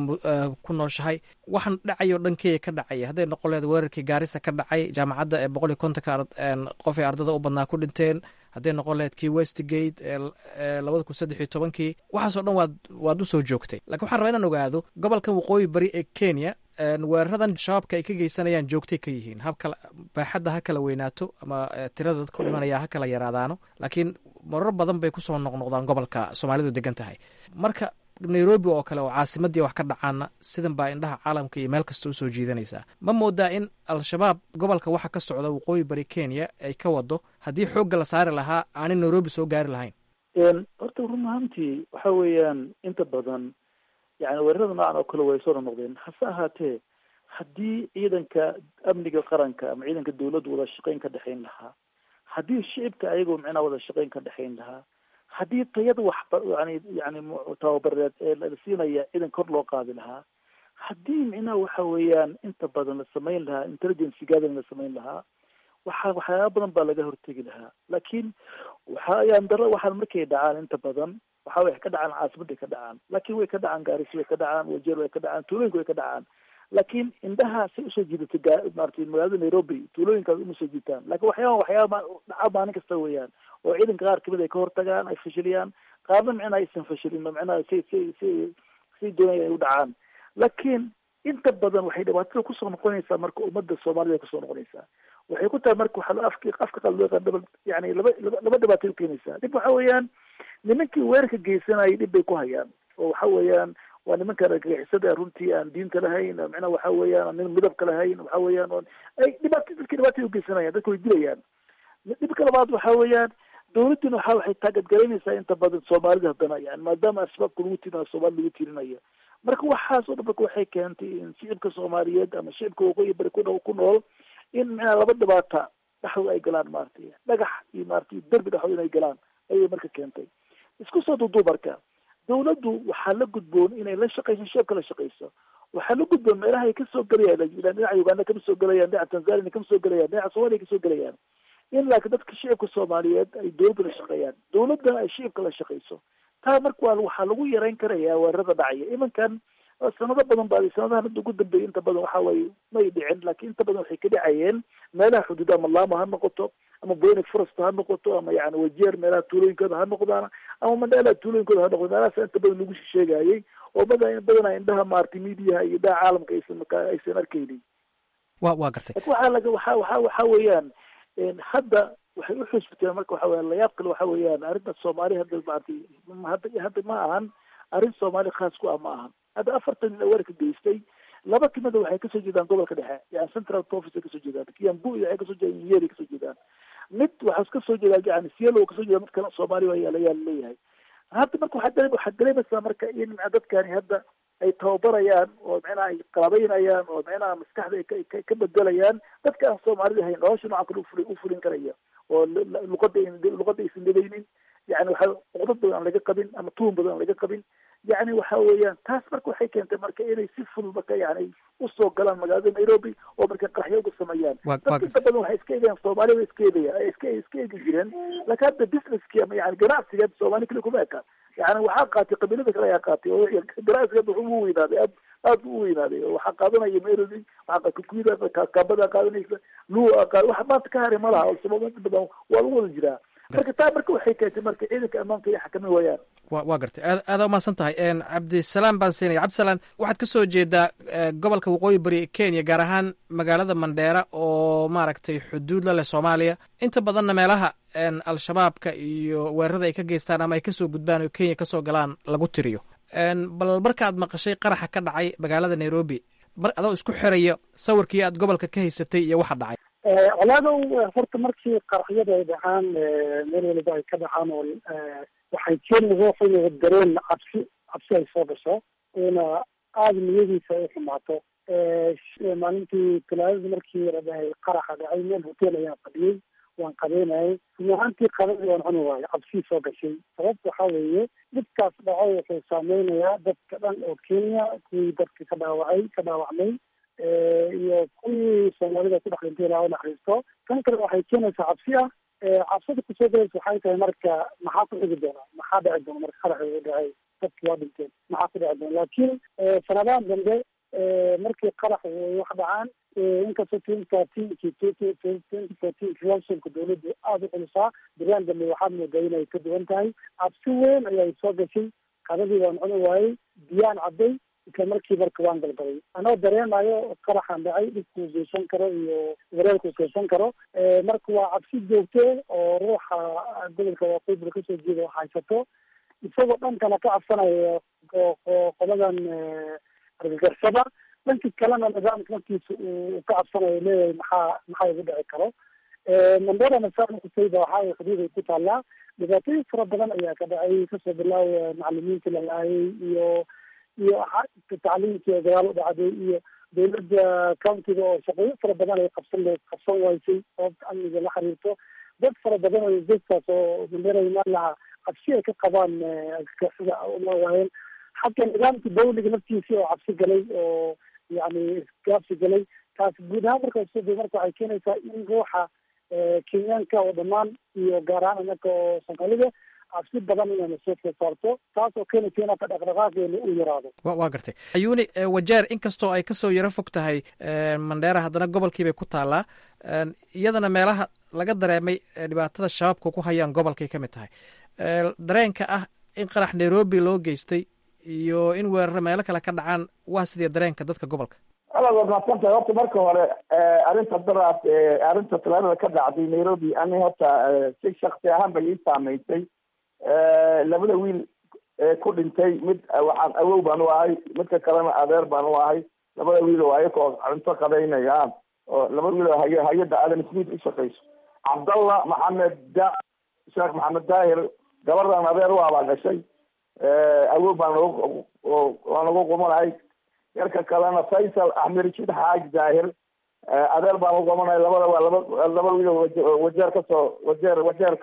ku nooshahay waxaan dhacay oo dhan kenya ka dhacaya hadday noqon lehed weerarkii gaarisa ka dhacay jaamacadda ee boqol iyo kontonka qof ee ardada u badnaa ku dhinteen hadday noqon lahayd kii westgate ee labada kun saddex iyo tobankii waxaasoo dhan waad waad usoo joogtay lakin waxaan rabaa inaan ogaado gobolkan waqooyi bari ee kenya weeraradan shabaabka ay ka geysanayaan joogtay ka yihiin habkala baaxadda ha kala weynaato ama tirada dadka u dhimanaya ha kala yaraadaano laakiin marar badan bay kusoo noqnoqdaan gobolka soomaalidu degan tahay marka nairobi oo kale oo caasimadii wax ka dhacaana sidan baa indhaha caalamka iyo meel kasta usoo jiidanaysaa ma moodaa in al-shabaab gobolka waxa ka socda waqooyi bari kenya ay ka wado haddii xoogga la saari lahaa aanay nairobi soo gaari lahayn horta run ahaantii waxa weeyaan inta badan yani weerarada noocan oo kale way soo noqnoqdeen hase ahaatee haddii ciidanka amniga qaranka ama ciidanka dawladdu wada shaqeyn ka dhexayn lahaa haddii shicibka ayagoo micnaha wada shaqeyn ka dhexayn lahaa haddii tayada waxba yani yani tababareed ee la siinaya ciidan kor loo qaadi lahaa haddii micnaha waxa weeyaan inta badan la samayn lahaa intelligence gathering la samayn lahaa waxa waxyaaba badan baa laga hortegi lahaa laakiin waxa ayaan daro waxaan markay dhacaan inta badan waxa way ka dhacaan caasimadday ka dhacaan laakiin way ka dhacaan gaarisi way ka dhacaan wajeer way ka dhacaan tuulooyinka way ka dhacaan laakiin indhaha say usoo jiidatay maarata magaalada nairobi tuulooyinkaas uma soo jiitaan lakin waxyaaba waxyaaba dhaca maalin kasta weeyaan oo ciidanka qaar kamid ay ka hortagaan ay fashiliyaan qaarna micnaha aysan fashilin oo micnaha si si si si doonaya ay u dhacaan laakiin inta badan waxay dhibaatada kusoo noqonaysaa marka ummadda soomaalida kusoo noqonaysaa waxay ku tahay marka waxaa afki afka qaad loo yaqaan double yani laba laba dhibaatay ukeenaysaa dhib waxa weeyaan nimankii weerarka geysanayay dhib bay ku hayaan oo waxa weeyaan waa nimanka argagixisada runtii aan diinta lahayn micnaha waxa weeyaan aan midabka lahayn waxa weeyaan oon ay dhibaata dadkii dhibaatay ugeysanayaan dadka way dilayaan dhibka labaad waxa weeyaan dawladdina waxa waxay taagadgaraynaysaa inta badan soomaalida haddana yani maadaama al-shabaabka lagu tirinayo soomaalida lagu tirinayo marka waxaas oo dhan marka waxay keentay in shicibka soomaaliyeed ama shicibka waqooyi bari ku ku nool in micnaha laba dhibaata dhexdooda ay galaan maaragtay dhagax iyo maaragtay derbi dhexdooda inay galaan ayay marka keentay isku soo duuduub marka dawladdu waxaa la gudboon inay la shaqayso shicibka la shaqayso waxaa la gudboon meelaha ay kasoo gelayaan dhinaca uganda kama soo gelayaan dhinaca tanzania kama soo gelayaan dhinaca somalia kasoo gelayaan in laakiin dadka shicibka soomaaliyeed ay dawladda la shaqeeyaan dawladdana ay shicibka la shaqayso taa marka waa waxaa lagu yareyn karaya weerarada dhacaya imankan sanado badan ba sanadahan hadda ugu dambeeyay inta badan waxa waaye may dhicin laakiin inta badan waxay ka dhacayeen meelaha xuduuda ama laamo ha noqoto ama boynik forest ha noqoto ama yani wajeer meelaha tuulooyinkooda ha noqdaan ama mandheelaha tuulooyinkooda ha noqdo meelahaas inta badan lagu sheegayay oo bada badana indhaha maaragtay midiyaha iyo indhaha caalamka aysan marka aysan arkaynin wa waa gartay waxaa laga waxa waxa waxa weeyaan hadda waxay u xusbiteen marka waxa weeyaan layaab kale waxa weeyaan arrinta soomaali hadda maaragtay hadda hadda ma ahan arrin soomaali khaas ku ah ma ahan hadda afartan nin weerarka geystay laba kamida waxay kasoo jeedaan gobolka dhexe yani central province ay kasoo jeedaan kiambu iyo waxay kasoo jeedaan nyeri kasoo jeedaan mid waxaa kasoo jeedaa yani sielo kasoo jeeda mid kale soomaali waa yaala yaala leeyahay hadda marka waxaa dare waxaad dareemaysaa marka in micna dadkani hadda ay tababarayaan oo micnaha ay qalabaynayaan oo micnaha maskaxda ay ka ka bedelayaan dadka aan soomaalida ahayn nolosha noocan kale ufuli ufulin karaya oo luqada luqada aysan dhegaynin yani waxa cuqdad badan aan laga qabin ama tuhun badan aan laga qabin yani waxa weeyaan taas marka waxay keentay marka inay si fudud marka yani usoo galaan magaalada nairobi oo marka qaraxyo uga sameeyaan dadka inta badan waxay iska eegayaan soomaaliya way iska eegayaan iska iska eegi jireen laakiin hadda businesski ama yani ganacsiga soomaali kale kuma eka yani waxaa qaatay qabiilada kale ayaa qaatay oo ganacsiga wuxuu u weynaaday aad aad bu u weynaaday oo waxaa qaadanaya nairobi waxaa kakuyida kaabada qaadanaysa luwa qaad wax maanta ka haray ma laha oo sabab inta badan waa lagu wada jiraa marka taa marka waxay keentay marka ciidanka ammaanka iyo xakamin waayaan wa waa gartay aad aadaa umahadsan tahay cabdisalaam baan siinaya cabdisalaan waxaad ka soo jeedaa gobolka waqooyi bari ee kenya gaar ahaan magaalada mandheera oo maaragtay xuduud la leh soomaaliya inta badanna meelaha al-shabaabka iyo weerarada ay ka geystaan ama ay kasoo gudbaan oo kenya kasoo galaan lagu tiriyo bal markaad maqashay qaraxa ka dhacay magaalada nairobi mar adoo isku xiraya sawirkii aad gobolka ka haysatay iyo waxa dhacay colaadow horta markii qaraxyada ay dhacaan meel waliba ay ka dhacaan oo waxay keeni ruuxu inuu dareen cabsi cabsi ay soo gasho una aada niyadiisa ay xumaato maalintii talaadadii markii la dhahay qaraxa dhacay meel hotel ayaan fadhiyey waan qabeynayay run ahaantii qadadii waan cuni waayo cabsii soo gashay sababta waxaa weeye dhibkaas dhaco wuxuu saameynayaa dadka dhan oo kenya kuwii dadka ka dhaawacay ka dhaawacmay iyo kuwii soomaalida ku dhex dhintay ilaa naxariisto tan kale waxay keenaysaa cabsi ah cabsida kusoo galaysa waxay tahay marka maxaa ku xigi doona maxaa dhici doona marka qaraxi uu dhacay dadki waa dhinteen maxaa ku dhici doona laakiin sanadahan dambe markii qarax wax dhacaan inkastoo twenty thirteenki twenty fourteen relationka dawladdu aada u culusaa biraan dambe waxaad moodaa inay ka duwan tahay cabsi weyn ayaa soo gashay qadadii waan cuni waayey biyaan cadday isla markii marka waan galgalay anoo dareemayo qaraxan dhacay dhibkuu geysan karo iyo wareerkuu geysan karo marka waa cabsi joogte oo ruuxa gobolka waqooyi kasoo jeeda haysato isagoo dhankana ka cabsanaya qoladan argagarsada dhanki kalena nidaamka markiisa uu ka cabsanayo leeyahay maxaa maxaa igu dhici karo mandera masaan kusayba waxaa xuduud ay ku taallaa dhibaatooyin fara badan ayaa ka dhacay kasoo bilaawaya macalimiinta la laayay iyo iyo tacliimkii dagaal u dhacday iyo dawladda countiga oo shaqooyin fara badan ay qabsan qabsan waysay sababta amniga la xiriirto dad fara badan oo dadkaas oo mandera imaan lahaa cabsi ay ka qabaan sida uma waayeen xagga nidaamka dawliga naftiisii oo cabsi galay oo yani isgaabsi galay taas guud ahaan marka soo marka waxay keenaysaa in ruuxa kenyaanka oo dhammaan iyo gaar ahaan inaka oo soomaalida cabsi badan inayna soo soo saarto taas oo keenaysa inaka dhaqdhaqaaqeena uu yaraado wa waa gartay ayuuni wajeer inkastoo ay kasoo yaro fog tahay mandheera haddana gobolkiibay ku taallaa iyadana meelaha laga dareemay dhibaatada shabaabka ku hayaan gobolkay ka mid tahay dareenka ah in qarax nairobi loo geystay iyo in weeraro meelo kale ka dhacaan waa sidee dareenka dadka gobolka walaal waad mahadsan tahay horta marka hore arrinta daraas arrinta talaadada ka dhacday nairobi ani horta si shaksi ahaan bay ii saameysay labada wiil ku dhintay mid waxaan awow baan u ahay midka kalena adeer baan u ahay labada wiil oo ayakoo cunto qadaynayaan oo labada wiil oo hay hay-adda adam smith u shaqeyso cabdallah maxamed da sheekh maxamed daahir gabadhan adeer u abaa gashay awow baan nagu waan nagu qumanahay yarka kalena faysal axmed rashid xaaj daahir adeer baan u qumanahay labada waa laba laba wiil wajeer kasoo wajeer wajeer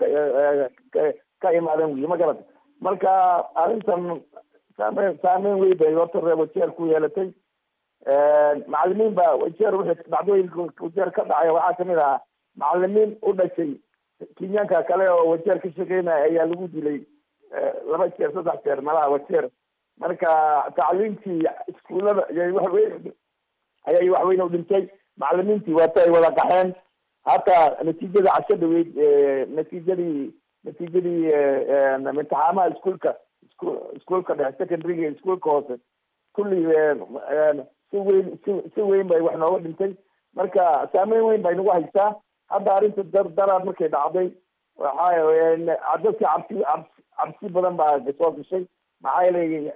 ka imaadeen wiil ma garata marka arrintan saameyn saameyn weyn bay horta reer wajeer ku yeelatay macalimiin baa wajeer wixii dhacdooyinka wajeer ka dhacay waxaa kamid ahaa macalimiin u dhashay kenyaanka kale oo wajeer ka shaqeynaya ayaa lagu dilay laba jeer saddex jeer malaha wajeer marka tacliimtii iskuullada ayay waxweyn ayay waxweyn u dhintay macalimiintii waata ay wada qaxeen hataa natiijada casho dhaweyd natiijadii natiijadii imtixaamaha iskuolka iskuolka dhexe secondaryga iskuolka hoose kulli si weyn si si weyn bay wax nooga dhintay marka saameyn weyn bay nagu haysaa hadda arrinta dar daraad markay dhacday waxa dadka cabsi cabsi cabsi badan baa soo gashay maxaa yeelay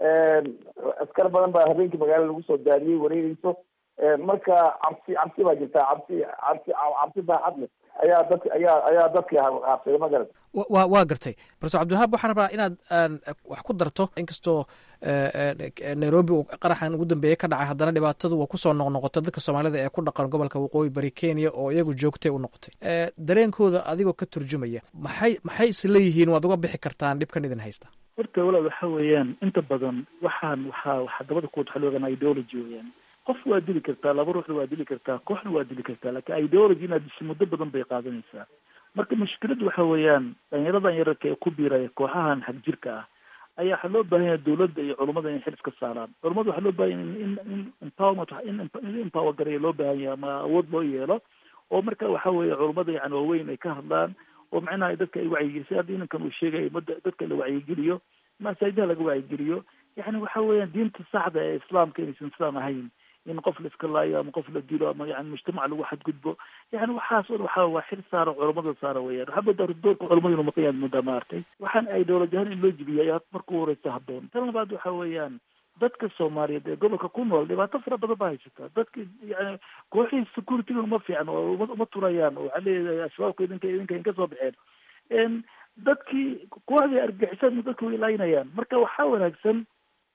askar badan baa habeenkii magaala lagu soo daadiyey wareegeyso marka cabsi cabsi baa jirtaa cabsi cabsi cabsi baaxad leh ayaa dadk ayaa ayaa dadkii haabsaday ma garat wa waa gartay profesor cabdiwahaab waxaan rabaa inaad wax ku darto inkastoo nairobi uu qaraxan ugu dambeeyey ka dhacay haddana dhibaatadu waa kusoo noqnoqotay dadka soomaalida ee ku dhaqan gobolka waqooyi bari kenya oo iyagu joogtay u noqotay dareenkooda adigoo ka turjumaya maxay maxay isleeyihiin waad uga bixi kartaan dhibkan idin haysta horta walaal waxa weeyaan inta badan waxaan waxaa waxaa dabada ku waxa loogan ideology weeyaan qof waa dili kartaa laba ruuxna waa dili kartaa kooxna waa dili kartaa laakiin ideology inaad disho muddo badan bay qaadanaysaa marka mushkiladu waxa weeyaan dhalinyaradan yararka ee ku biiraya kooxahan xag jirka ah ayaa waxaa loo baahan yahay dawladda iyo culummada in xil iska saaraan culummada waxaa loo baahan yahay in in empowerment in empower gareeya loo baahan yahay ama awood loo yeelo oo marka waxa weeye culummada yani waaweyn ay ka hadlaan oo macnaha dadka ay wacyigeliso hadda inankan uu sheegay umada dadka la wacyigeliyo masaajidaha laga wacyigeliyo yani waxa weeyaan diinta saxda ee islaamka inaysan islaam ahayn in qof la iska laayo ama qof la dilo ama yani mujtamac lagu xadgudbo yani waxaas o waxa waa xil saara culamada saara weyaan waxaa moodaa doorka culamada inu maqayaan moodaa maartay waxaan ideoloji ahaan in loo jibiya ayaa marka u horeysa haboon tan labaad waxa weeyaan dadka soomaaliyeed ee gobolka ku nool dhibaato fara badan baa haysata dadka yani kooxihii security uma fiican oo uma turayaan oo waxaa leeyahay ashabaabka idinka idinka in kasoo baxeen dadkii kooxdii argixisaan dadka way laynayaan marka waxaa wanaagsan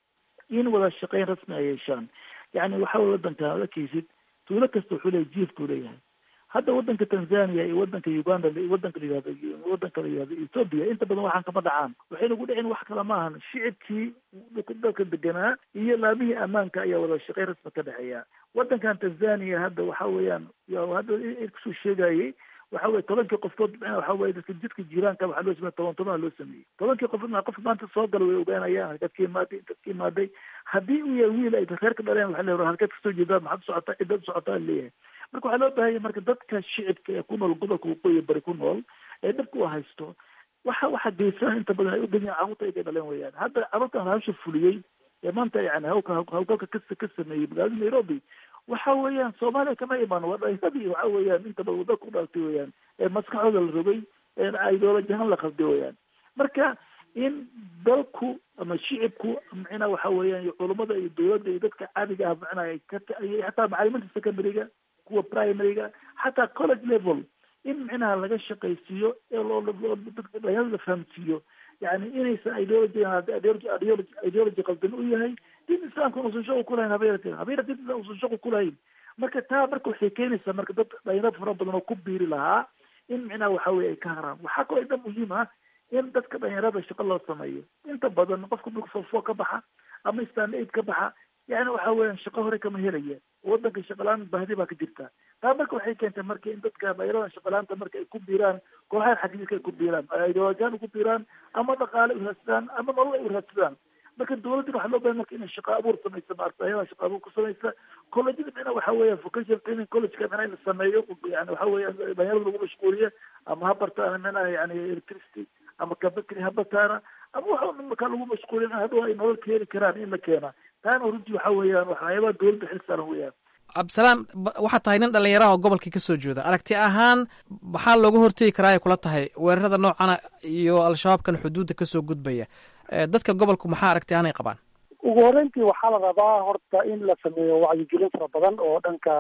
in wada shaqeyn rasmi ay yeeshaan yani waxa wey wadanka ad arkeysid tuulo kasta wuxuu leeyahy jief buu leeyahay hadda wadanka tanzania iyo wadanka uganda wadanka layihahdo wadanka la yihahdo ethoopia inta badan waxaan kama dhacaan waxayna ku dhicin wax kale maahan shicibkii dalka deganaa iyo laamihii ammaanka ayaa wada shaqeyn rasmi ka dhexeeya wadankan tanzania hadda waxa weeyaan hadda kusoo sheegayay waxa weye tobankii qofkood waxa weye dadka jidka jiiraanka waxaa loo sameeye toban toban loo sameeyey tobankii qof qof maanta soo gala way ogaanayaan halkaad ka imaaday intaad ka imaaday haddii uu yahay wiil ay reer ka dhaleen waxa leeyahay halkaad kasoo jeedaa maxaad socotaa cidaad socotaa leeyahay marka waxaa loo baahanya marka dadka shicibka ee ku nool gobolka waqooyi bari ku nool ee dhabka u haysto waxa waxa geysanaa inta badan ay u geeyaan carruurta ay ka dhaleen weyaan hadda carruurtan hawsha fuliyey ee maanta yani hawka hawlgalka ka ka sameeyey magaalada nairobi waxa weeyaan soomaaliya kama imaan waa dhalinyadii waxa weeyaan inta badan waddanka u dhalatay weeyaan ee maskaxdooda la rogay ee ideoloji ahaan la qalday weeyaan marka in dalku ama shicibku macnaa waxa weeyaan iyo culummada iyo dowladda iyo dadka caadiga ah macnaa ay ka xataa macalimiinta secondaryga kuwa primaryga xataa college level in micnaha laga shaqaysiiyo ee loo dhalinyarada la fahamsiiyo yani inaysan ideology ideology ideology qaldan u yahay diin islaamka usan shaqo kulahayn habeerate habeera diin islam usan shaqo kulahayn marka taa marka waxay keenaysaa marka dad dhalinyaro fara badan oo ku biiri lahaa in micnaha waxa weye ay ka haraan waxaa kaloo ida muhiim ah in dadka dhalinyarada shaqo loo sameeyo inta badan qofka marka fofo ka baxa ama stand aid ka baxa yani waxa weeyaan shaqo hore kama helaya wadanka shaqalaan bahdi baa ka jirta taa marka waxay keentay marka in dadka dhalinyarada shaqalaanta marka ay ku biiraan kooxaha xagiiska ay ku biiraan ideolojiyan uku biiraan ama dhaqaale u raadsadaan ama nolol ay u raadsadaan marka dawladdan waxaa loo bahay marka inay shaqo abuur samaysa maarata ayada shaqo abuur ku samaysa collegeada micna waxa weeya vocational training collegeka micna in la sameeyo yani waxa weeya dhalinyarada lagu mashquuliya ama ha bartaana micnaha yani electricity ama kabakri ha bartaana ama waxa markaa lagu mashquulin hadhow ay nolol ka heli karaan in la keena taana runtii waxa weeyaan waxyaabaha dawladda xil saaran weeyaan cabdisalaan waxaad tahay nin dhalinyaraha oo gobolka ka soo jeeda aragti ahaan maxaa looga hortegi karaa ay kula tahay weerarada noocana iyo al-shabaabkan xuduudda kasoo gudbaya dadka gobolku maxaa aragti ahaan ay qabaan ugu horreyntii waxaa la rabaa horta in la sameeyo wacyigelin fara badan oo dhanka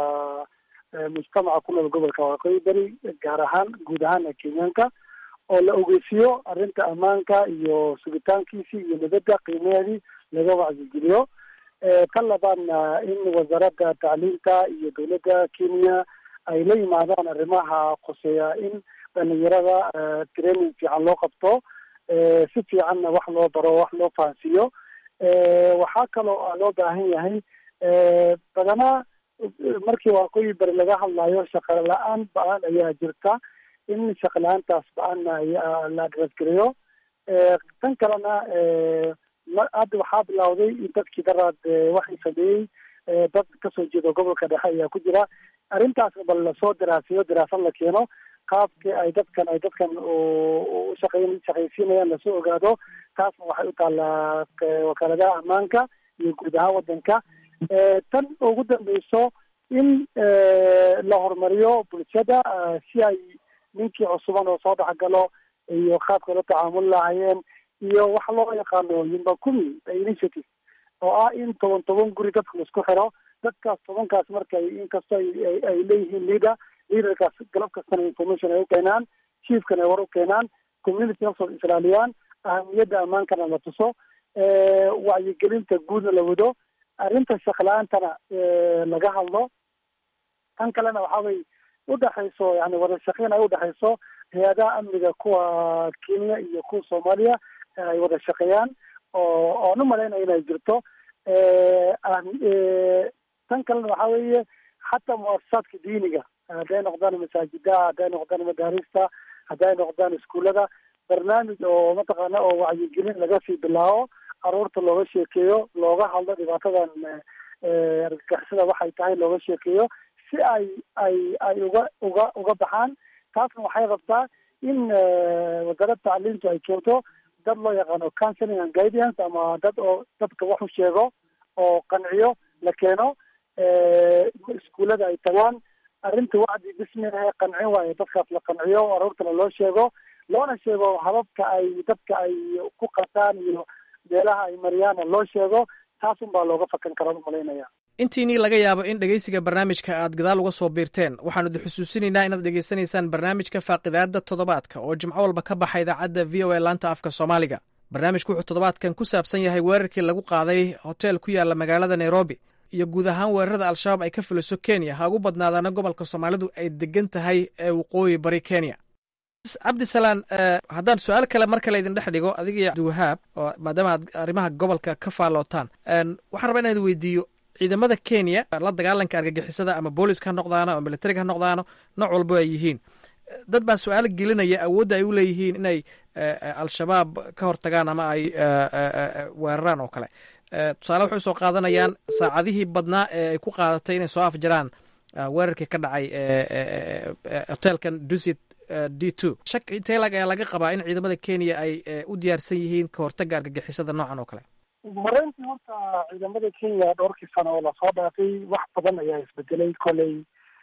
mujtamaca ku nool gobolka waqooyi beri gaar ahaan guud ahaan kenyaanka oo la ogeysiiyo arrinta ammaanka iyo sugitaankiisii iyo nabadda qiimaheedii laga wacyigeliyo ka labaadna in wasaaradda tacliinta iyo dowladda kenya ay la yimaadaan arrimaha qoseeya in dhalinyarada training fiican loo qabto si fiicanna wax loo baro wax loo fahansiiyo waxaa kaloo loo baahan yahay badanaa markii waqooyi bari laga hadlayo shaqo la-aan ba-an ayaa jirta in shaqo la-aantaas ba-anna la adresgareeyo tan kalena hadda waxaa bilawday in dadkii daraad waxay sameeyey dad kasoo jeeda gobolka dhexe ayaa ku jira arrintaas bal lasoo daraasiyo daraasad la keeno qaabkii ay dadkan ay dadkan ushaqeyn shaqaysiinayaan lasoo ogaado taasna waxay u taallaa wakaaladaha ammaanka iyo guud ahaan wadanka tan ugu dambeyso in la horumariyo bulshada si ay ninkii cusuban oo soo dhexgalo iyo qaabka la tacaamul lahayeen iyo waxa loo yaqaano yumba kumi initiative oo ah in toban toban guri dadka laisku xiro dadkaas tobankaas markay inkastoo ay leeyihiin leader leaderkaas galab kastana information ay u keenaan chiefkana ay war u keenaan community nafsooda islaaliyaan ahamiyadda ammaankana la tuso wacyigelinta guudna la wado arrinta shaqla-aantana laga hadlo tan kalena waxa way udhexayso yani wada shaqeyn ay udhexayso hay-adaha amniga kuwa kenya iyo kuwa soomaaliya ay wada shaqeeyaan oo oon u malaynaya inay jirto tan kalena waxa weeye xataa muasasaadka diiniga hadday noqdaan masaajidaha hadday noqdaan madaarista hadday noqdaan iskuullada barnaamij oo mataqaana oo wacyigelin laga sii bilaabo caruurta looga sheekeeyo looga hadlo dhibaatadan argagixisada waxay tahay looga sheekeeyo si ay ay ay uga uga uga baxaan taasna waxay rabtaa in wasaaradda tacliintu ay keento dad loo yaqaano counseling and guidance ama dad oo dadka wax u sheego oo qanciyo la keeno iskuullada ay tagaan arrinta wacdi bisminaha qancin waayo dadkaas la qanciyo aroortana loo sheego loona sheego hababka ay dadka ay ku qataan iyo meelaha ay mariyaana loo sheego taas un baa looga fakan karaa umalaynaya intiinii laga yaabo in dhegeysiga barnaamijka aad gadaal uga soo biirteen waxaanu idi xusuusinaynaa inaad dhegeysanaysaan barnaamijka faaqidaada toddobaadka oo jimco walba ka baxa idaacadda v o a laanta afka soomaaliga barnaamijku wuxuu toddobaadkan ku saabsan yahay weerarkii lagu qaaday hotel ku yaala magaalada nairobi iyo guud ahaan weerarada al-shabaab ay ka fuliso kenya ha ugu badnaadaana gobolka soomaalidu ay degan tahay ee waqooyi bari kenya cabdisalaan haddaan su-aal kale mar kale idin dhex dhigo adiga iyo abdiwahaab oo maadaama aad arrimaha gobolka ka faallootaan waxaan rabaa inaan weydiiyo ciidamada kenya la dagaalanka argagixisada ama booliska ha noqdaano ama militariga ha noqdaano nooc walbo ay yihiin dad baa su-aal gelinaya awoodda ay u leeyihiin inay al-shabaab ka hortagaan ama ay weeraraan oo kale tusaale waxay usoo qaadanayaan saacadihii badnaa ee ay ku qaadatay inay soo afjaraan weerarkii ka dhacay hotelkan dusit d two shak intelag ayaa laga qabaa in ciidamada kenya ay u diyaarsan yihiin ka hortaga argagixisada noocan oo kale mareyntii horta ciidamada kenya dhowrkii sano oo lasoo dhaafay wax badan ayaa isbedelay koley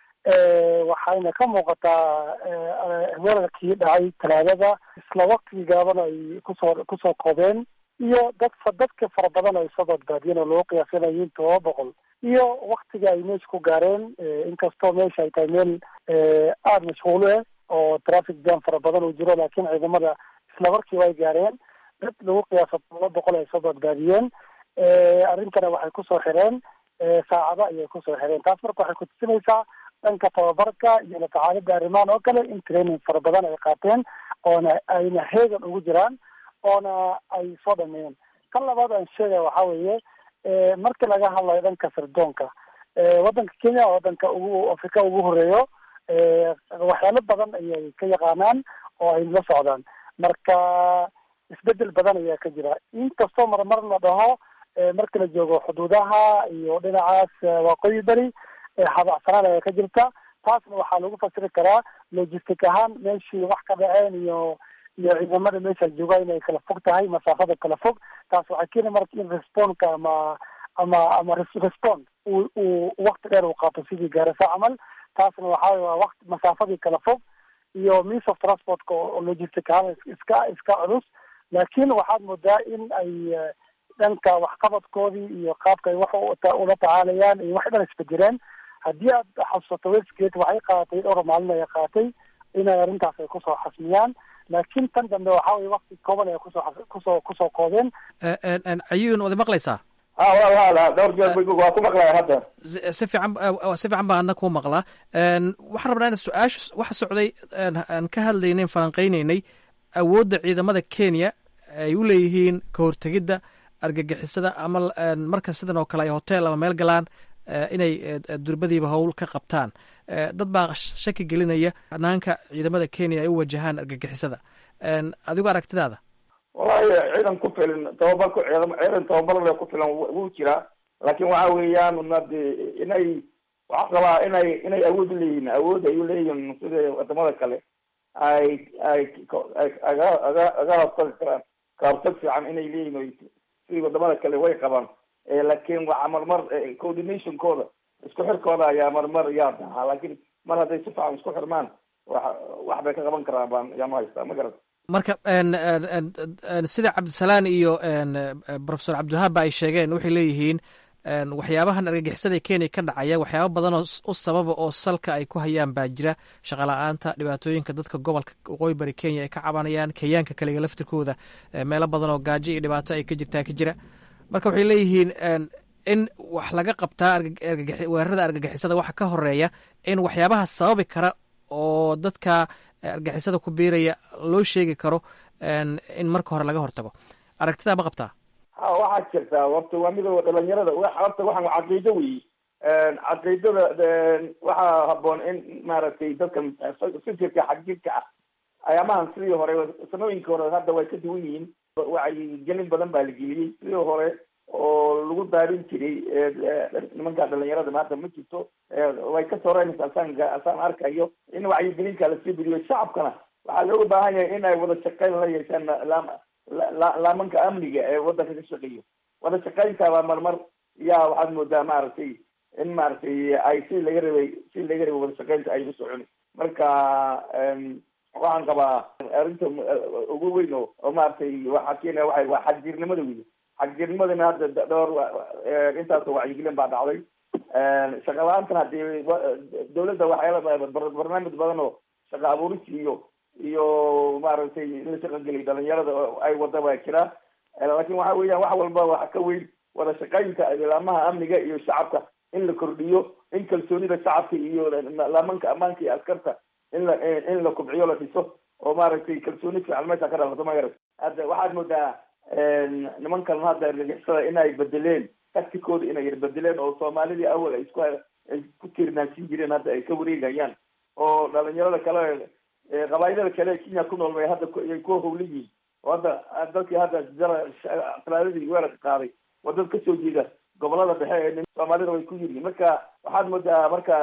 waxayna ka muuqataa weerarkii dhacay talaadada isla waktigii gaaban ay kusoo kusoo koobeen iyo dad dadka fara badan ay soo badbaadiyeen oo loo qiyaasanayo in todoba boqol iyo waktiga ay meesha ku gaareen inkastoo meesha ay tahay meel aada mashquulo ah oo traffic jam fara badan uu jiro laakiin ciidamada isla markiiba ay gaareen dad lagu qiyaaso todoba boqol ay soo badbaadiyeen arrintana waxay kusoo xireen saacado ayay kusoo xireen taas marka waxay kutusinaysaa dhanka tababarka iyo la tacaalida arrimahan oo kale in training fara badan ay qaateen oona ayna heegan ugu jiraan oona ay soo dhameeyeen kan labaad aan sheegaya waxaa weeye markii laga hadlayo dhanka sirdoonka waddanka kenya waddanka ugu afrika ugu horeeyo waxyaalo badan ayay ka yaqaanaan oo ay la socdaan marka isbedel badan ayaa ka jira inkastoo marmar la dhaho marka la joogo xuduudaha iyo dhinacaas waqooyi beri habacsanaan ayaa ka jirta taasna waxaa lagu fasiri karaa logistic ahaan meeshii wax ka dhaceen iyo iyo ciidamada meesha jooga inay kala fog tahay masaafada kala fog taas waxay keeni marka in responka ama ama ama respond uu uu wakti dheer uu qaato sidii gaarasa camal taasna waxaa waa waqti masaafadii kala fog iyo means of transportka oo logistic ahaan iska iska culus laakiin waxaad moodaa in ay dhanka waxqabadkoodii iyo qaabka ay wax ula tacaalayaan iyo wax dhan isbedeleen haddii aad xasuusato westgate waxay qaadatay dhowr maalin ay qaatay inay arrintaas ay kusoo xasmiyaan laakiin tan dambe waxaa weye wakti kooban ay kusoo kusoo kusoo koobeen cayuun wada maqlaysaa ha walaal dhowr jeer waa ku maqlaya hadda si fiican si fiican baa adna kuu maqlaa waxaan rabnaa in su-aasha waxa socday aan ka hadlaynayn falanqeynaynay awoodda ciidamada kenya ay u leeyihiin ka hortegidda argagixisada ama marka sidan oo kale ay hotel ama meel galaan inay durbadiiba howl ka qabtaan dad baa shaki gelinaya hanaanka ciidamada kenya ay u wajahaan argagixisada adigo aragtidaada wallahi ciidan ku filan tababar ku ciidan tababar le ku filan wuu jiraa laakiin waxa weeyaan nade inay waxaa qabaa inay inay awood uleeyihiin awood ay uleeyihiin sida wadamada kale ay ay aga aga aga hortagi karaan kahortag fiican inay leeyihin sidii wadamada kale way qabaan laakiin waxa marmar coordinationkooda isku xirkooda ayaa marmar yaa dahaa laakiin mar hadday si fiican isku xirmaan wa wax bay ka qaban karaan baan yaama haystaa ma garat marka sida cabdisalaan iyo profesor cabdiwahaabba ay sheegeen waxay leeyihiin waxyaabahan argagixisada kenya ka dhacaya waxyaaba badan oo u sababa oo salka ay ku hayaan baa jira shaqala-aanta dhibaatooyinka dadka gobolka waqooyi bari kenya ay ka cabanayaan kenyaanka kaliga laftirkooda meelo badan oo gaajo iyo dhibaato ay ka jirtaa ka jira marka waxay leeyihiin in wax laga qabtaa weerarada argagixisada waxa ka horeeya in waxyaabaha sababi kara oo dadka argagixisada ku biiraya loo sheegi karo in marka hore laga hortago aragtidaa ma qabtaa ha waxaa jirtaa horta waa midooda dhalinyarada horta waxaan caqiido weyi caqiidada waxaa haboon in maaragtay dadkan fikirka xagjirka ah ayaamahan sidii hore sanooyinkii hore hadda way ka duwan yihiin wacyigelin badan baa la geliyey sidii hore oo lagu daarin jiray nimanka dhalinyarada maanta ma jirto way ka soreynaysa asaan asaan arkayo in wacyigelinka lasii bediyo shacabkana waxaa looga baahan yahay in ay wada shaqeyn la yeeshaan laam laamanka amniga ee wadanka ka shaqeeyo wada shaqeyntaaba marmar yaa waxaad moodaa maaragtay in maaragtay ay si laga rabay si laga rabay wada shaqeynta ay u soconi marka waxaan qabaa arrinta ugu weyn oo oo maaragtay waxaa keenaya waxa waa xagjirnimada wey xagjirnimadana hadda dhowr intaasoo wacyigelin baa dhacday shaqa la-aantan hadii dawladda waxyaala barnaamij badan oo shaqa abuuris iyo iyo maaragtay in la shaqageliy dhalinyarada ay wada baa jira laakin waxa weeyaan wax walba waxa ka weyn wada shaqeynta laamaha amniga iyo shacabka in la kordhiyo in kalsoonida shacabka iyo laamanka ammaanka iyo askarta in la in la kubciyo la dhiso oo maaragtay kalsooni fiican meesha ka dhalato magarat hadda waxaad moodaa nimankan hadda argagixisada inay bedeleen taktikooda inay yar bedeleen oo soomaalidii awal ay isku ay ku tiirnaansin jireen hadda ay ka wareegayaan oo dhalinyarada kale qabaayilada kale ee kenya ku nool bay hadda ay ku howla yihiin oo hadda dadkii hadda talaadadii weerarka qaaday waa dad kasoo jeeda gobolada dhexe ee soomaalida way ku yiriin marka waxaad moodaa marka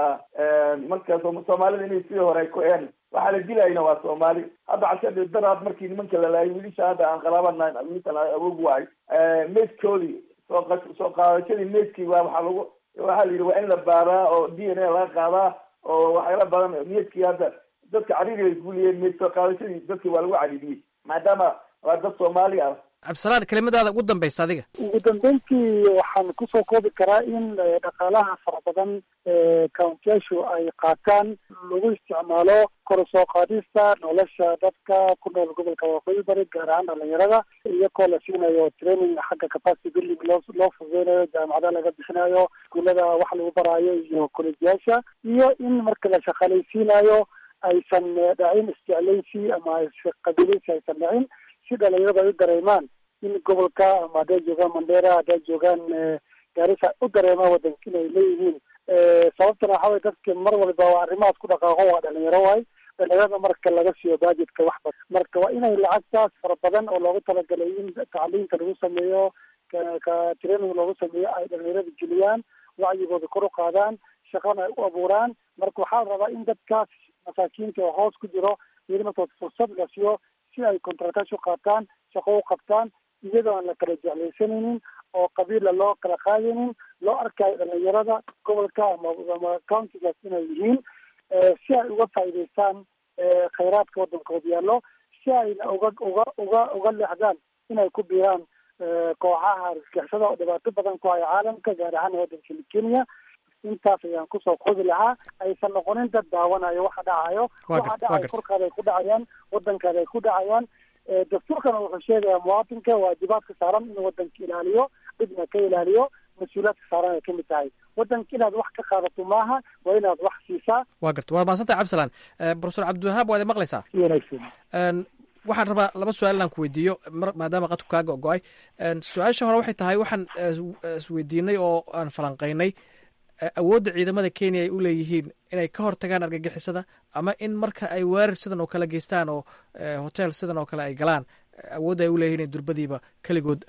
marka soomaalida inay sidii hore ku een waxaa la dilayna waa soomaali hadda casha daraad markii nimanka la laayay wiilisha hadda aan qalaabana wiilishan awoog waay meydkoodii soo soo qaadashadii meydkii waa waxaa lagu waxaa la yidhi waa in la baaraa oo d n a laga qaadaa oo waxyaala badan meydkii hadda dadka cariiri ay guliyeen meyd soo qaadashadii dadkii waa lagu cariiriyey maadaama waa dad soomaali ah cabdisalaan kelimadaada ugu dambaysa adiga ugu dambeyntii waxaan kusoo koobi karaa in dhaqaalaha fara badan ee countyashu ay qaataan lagu isticmaalo kor soo qaadista nolosha dadka ku nool gobolka waqooyi bari gaar ahaan dhalinyarada iyagoo la siinayo training xagga capacity building loo loo fududeynayo jaamacada laga bixinayo iskuullada wax lagu baraayo iyo kolejyaasha iyo in marka la shaqaalaysiinayo aysan dhacin isjeclaysi ama qabiilaysi aysan dhacin si dhalinyarada ay u dareemaan in gobolka ama hadday joogaan mandera hadday joogaan gaarisa u dareemaan wadanka inay leeyihiin sababtana waxa weye dadka mar walba waa arrimahaas ku dhaqaaqo waa dhalinyaro waay dhalinyarada marka laga siiyo budgetka wax badan marka waa inay lacagtaas fara badan oo loogu talagalay in tacliinta lagu sameeyo ka training loogu sameeyo ay dhalinyarada geliyaan wacyigooda kor u qaadaan shaqana ay u abuuraan marka waxaa la rabaa in dadkaas masaakiinta oo hoos ku jiro iyada markood fursad la siiyo si ay contractashu qaataan shaqo u qabtaan iyadoo aan la kala jeclaysanaynin oo qabiila loo kala qaadaynin loo arkayo dhalinyarada gobolka ama ama countigaas inay yihiin si ay uga faa'iidaystaan khayraadka waddankooda yaallo si ayna uga uga uga uga leexdaan inay ku biiraan kooxaha argagixisada oo dhibaato badan ku haya caalamka gaar ahaan waddanka kenya intaas ayaan kusoo koobi lahaa aysan noqonin dad daawanayo waxa dhacayo waxa dhacayo korkaada ay ku dhacayaan waddankaada ay ku dhacayaan dastuurkana wuxuu sheegayaa muwaatinka waajibaadka saaran inuu waddanka ilaaliyo dhibna ka ilaaliyo mas-uuliyaadka saaran ay kamid tahay waddanka inaad wax ka qaadato maaha waa inaad wax siisaa waa garta waa mahadsantahay cabdisalaan profesor cabdiwahaab waad maqlaysaa si wanaagsan waxaan rabaa laba su-aal inaan ku weydiiyo maadaama qadku kaaga go-ay su-aasha hore waxay tahay waxaan isweydiinay oo aan falanqaynay awoodda ciidamada kenya ay u leeyihiin inay ka hortagaan argagixisada ama in marka ay weerar sidan oo kale geystaan oo hotel sidan oo kale ay galaan awoodda ay u leeyihin in durbadiiba keligood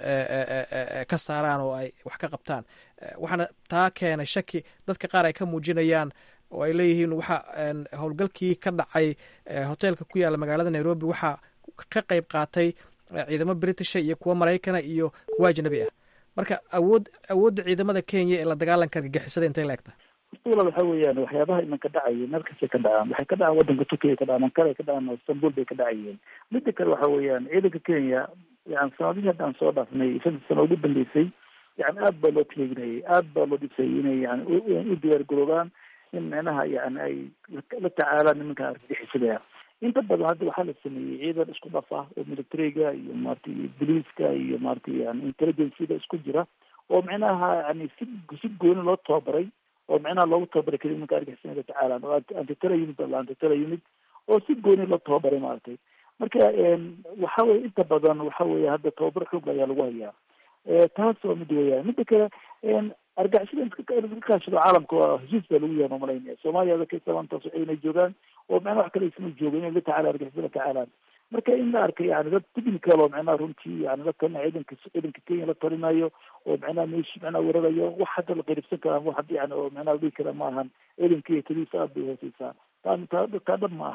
ka saaraan oo ay wax ka qabtaan waxaana taa keenay shaki dadka qaar ay ka muujinayaan oo ay leeyihiin waxa howlgalkii ka dhacay hotelka ku yaalla magaalada nairobi waxaa ka qayb qaatay ciidamo britisha iyo kuwo maraykana iyo kuwo ajnabi ah marka awood awoodda ciidamada kenya ee la dagaalanka argagixisada intay la egtahay walaal waxa weeyaan waxyaabaha imanka dhacaya meel kastay ka dhacaan waxay ka dhacaan waddanka turkiya ka dhacaan ankara ka dhacaan istanbul bay ka dhacayeen midda kale waxa weeyaan ciidanka kenya yani sanadihii hadda aan soo dhaafnay shantii sano ugu dambeysay yani aad baa loo taleeginayay aad baa loo dhisayay inay yani u diyaar garoobaan in micnaha yani ay la tacaalaan nimanka argagixisada inta badan hadda waxaa la sameeyey ciidan isku dhaf ah oo militariga iyo maratay boliiska iyo maratay yani intelligenceda isku jira oo micnaha yani si si gooni loo tababaray oo micnaha loogu tababaray keli nimanka argixisada la tacaalaan oo antitela unit bala antitela unit oo si gooni loo tababaray maaragtay marka waxa weye inta badan waxa weye hadda tababar xoog ayaa lagu hayaa taas waa mid weeyaan midda kale argixisada iska kaashado caalamka waa heshiis baa lagu yahay malaynaya soomaaliya adakaysa maantaas inay joogaan oo micnaha wax kale isma joogo inay la tacaala argixisada la tacaalaan marka in la arkay yani dad technical oo micnaha runtii yani la talinayo ciidanka ciidanka kenya la talinayo oo micnaha meeshi micnaha weerarayo wax hadda la qeyribsan karaa wax hadda yani oo micnaha la dhihi kara ma ahan ciidanka iyo taliisa aad bay hooseysaa taa taa taa dhab ma ahan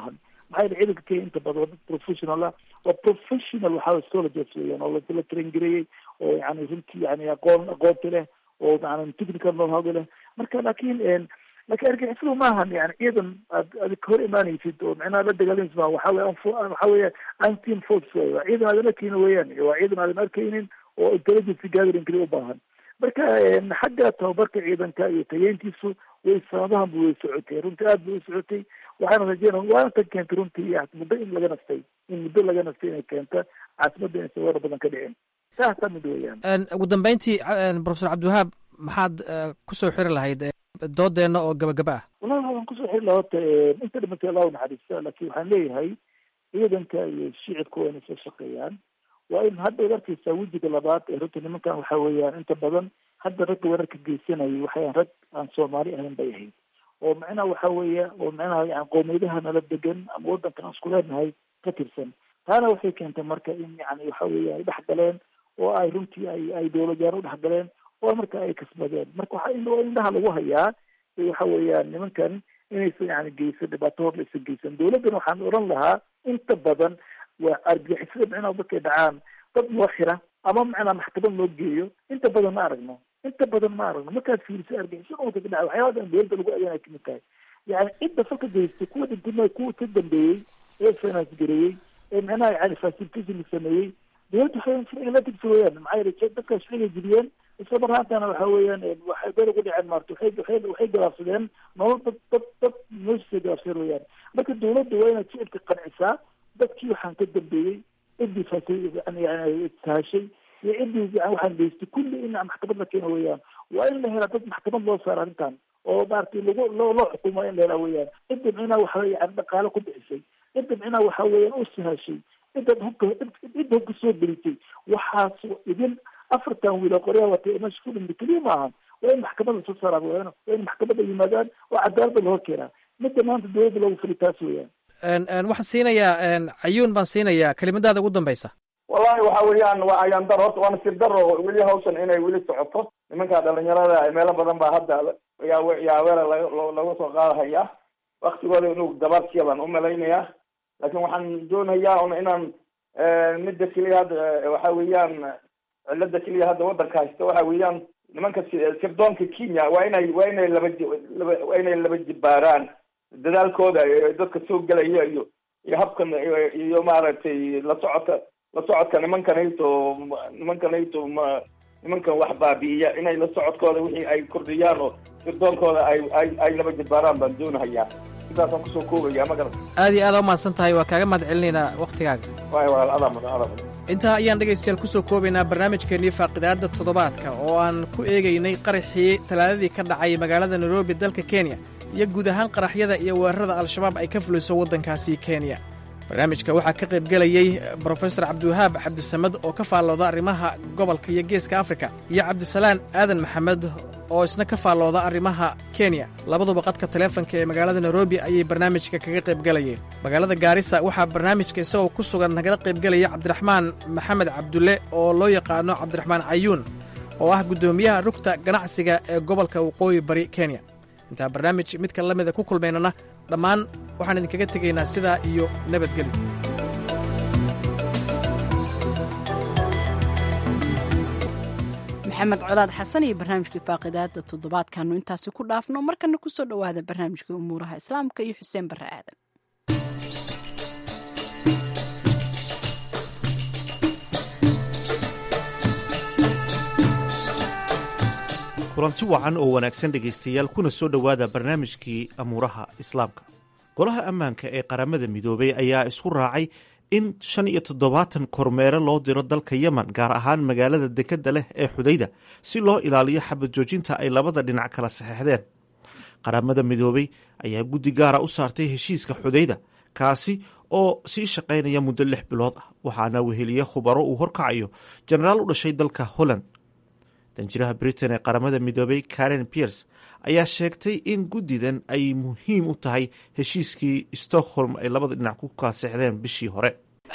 maxaa yeele ciidanka kenya inta badan waa dad professional ah waa professional waxaa soldiers weeyaan oo la train gareeyey oo yani runtii yani aqoon aqoonta leh oo yani technical know-how leh marka laakiin laakiin argixisadu maahan yani ciidan aad aad ka hor imaanaysid oo macnaha la dagaalamys ma waxa weya waxa weya anteam force wey waa ciidan aadan arkaynin weeyaan waa ciidan aadan arkaynin oo intelligence gathering kali u baahan marka xagga tababarka ciidanka iyo tayeyntiisu way sanadahan bu way socotay runtii aad bay u socotay waxaana rajeynaa waana tan keentay runtii muddo in laga nastay in muddo laga nastay inay keenta caasimadda inaysan weerar badan ka dhicin saasa mid weeyaan ugu dambeyntii professor cabdiwahaab maxaad kusoo xiri lahayd doodeenna oo gabagaba ah wallahi waxaan kusoo xiri lahaa horta inta dhimatay allah u naxariista laakiin waxaan leeyahay ciidanka iyo shicibka waa inay soo shaqeeyaan waa in hadda ad arkeysaa wejiga labaad ee runta nimankan waxa weeyaan inta badan hadda ragga weerarka geysanayay waxayan rag aan soomaali ahayn bay ahayd oo macnaha waxa weeya oo macnaha yani qoomiyadaha nala degan ama wadankan aan isku leenahay ka tirsan taana waxay keentay marka in yani waxa weya ay dhex galeen oo ay runtii ay ay dowladyaan u dhex galeen oo marka ay kasbadeen marka waxa indhaha lagu hayaa waxa weeyaan nimankan inaysan yani geysan dhibaato hor laysan geysan dowladdan waxaan oran lahaa inta badan waa argixisada macnaha markay dhacaan dad loo xira ama macnaa maxkamad loo geeyo inta badan ma aragno inta badan ma aragno markaad fiiriso argixisada marka ka dhaca waxyaaba dhan dowladda lagu adeanay kamid tahay yani cidda falka geystay kuwa dhintima kuwa ka dambeeyey ee finance gareeyey ee macnaha yani facilitation sameeyey dowladda waxay la tigsa weeyaan maxaa yeele dadkaas waxay jibiyeen isla marhaantana waxa weeyaan waxay beel ugu dhiceen maarta waxay waxay waxay galaafsadeen nolol dad dad dad noloshiisa galaafsadeen weeyaan marka dowladda waa inaad shicibka qancisaa dadkii waxaan ka dambeeyey ciddii fasay yani yani sahashay iyo ciddii yani waxaan geystay kulli in maxkamad la keeno weeyaan waa in la helaa dad maxkamad loo saaro arrintan oo maaragtay lagu loo loo xukumo in la helaa weeyaan cidda micnaha waxa yani dhaqaale ku bixisay cidda micnaha waxa weeyaan u sahashay cidda hubka cidda hubka soo gelisay waxaas idin afartan wiil oo qoryaha watay ee meesha ku dhintay keliya ma ahan waa in maxkamad lasoo saaraa weeyaan waa in maxkamadda yimaadaan oo cadaaladda lahor keenaa midda maanta dowladda loogu fili taas weeyaan waxaan siinayaa cayuun baan siinayaa kelimadaada ugu dambeysa wallahi waxa weeyaan waa ayaan dar horta waa nasiib daro weli hawshan inay weli socoto nimanka dhalinyarada meelo badan baa hadda yaa yaaweela laga laga soo qaadahaya waktigooda inuu dabaadkiya baan umalaynayaa laakiin waxaan doonayaa un inaan midda keliya hadda waxa weeyaan cilada keliya hadda wadanka haysta waxa weeyaan nimanka sirdoonka kenya waa inay waa inay laba laba waa inay laba jibaaraan dadaalkooda dadka soo gelaya iyo iyo habkan iyo maaragtay la socodka la socodka nimankanayto nimankanayto ma nimankan wax baabi'iya inay la socodkooda wixii ay kordhiyaan oo sirdoonkooda ay ay ay laba jibaaraan baan doonahayaa sidaasaan kusoo koobaya ma garan aad iyo aad u mahadsan tahay waa kaaga mahad celinaynaa wakhtigaaga waay walaal adaa mudan adaa mudan intaa ayaan dhegaystayaal kusoo koobaynaa barnaamijkeennii faaqidaadda toddobaadka oo aan ku eegaynay qaraxii talaadadii ka dhacay magaalada nairobi dalka kenya iyo guud ahaan qaraxyada iyo weerarada al-shabaab ay ka fuliso waddankaasi kenya barnaamijka waxaa ka qaybgelayey brofesor cabdiwahaab cabdisamad oo ka faallooda arrimaha gobolka iyo geeska afrika iyo cabdisalaan aadan maxamed oo isna ka faallooda arrimaha kenya labaduba qadka taleefanka ee magaalada nairobi ayay barnaamijka kaga qaybgelayeen magaalada gaarisa waxaa barnaamijka isagoo ku sugan nagala qaybgelaya cabdiraxmaan maxamed cabdulle oo loo yaqaano cabdiraxmaan cayuun oo ah guddoomiyaha rugta ganacsiga ee gobolka waqooyi bari kenya intaa barnaamij midka la mida ku kulmaynana dhammaan waxaan idinkaga tegaynaa sidaa iyo nabadgelyo maxamed colaad xasan iyo barnaamijkii faaqidaada toddobaadkaanu intaasi ku dhaafno markana kusoo dhowaada barnaamijkii umuuraha islaamka iyo xuseen barre aadan kulanti wacan oo wanaagsan dhegaystayaal kuna soo dhowaada barnaamijkii amuuraha islaamka golaha ammaanka ee qaramada midoobay ayaa isku raacay in shan iyo toddobaatan kormeere loo diro dalka yemen gaar ahaan magaalada dekedda leh ee xudayda si loo ilaaliyo xabad joojinta ay labada dhinac kala saxeixdeen qaramada midoobay ayaa guddi gaara u saartay heshiiska xudayda kaasi oo sii shaqaynaya muddo lix bilood ah waxaana weheliye khubaro uu horkacayo jenaraal u dhashay dalka holland danjiraha britain ee qaramada midoobay karen piers ayaa sheegtay in guddidan ay muhiim u tahay heshiiskii stockholm ay labada dhinac ku kala seexdeen bishii hore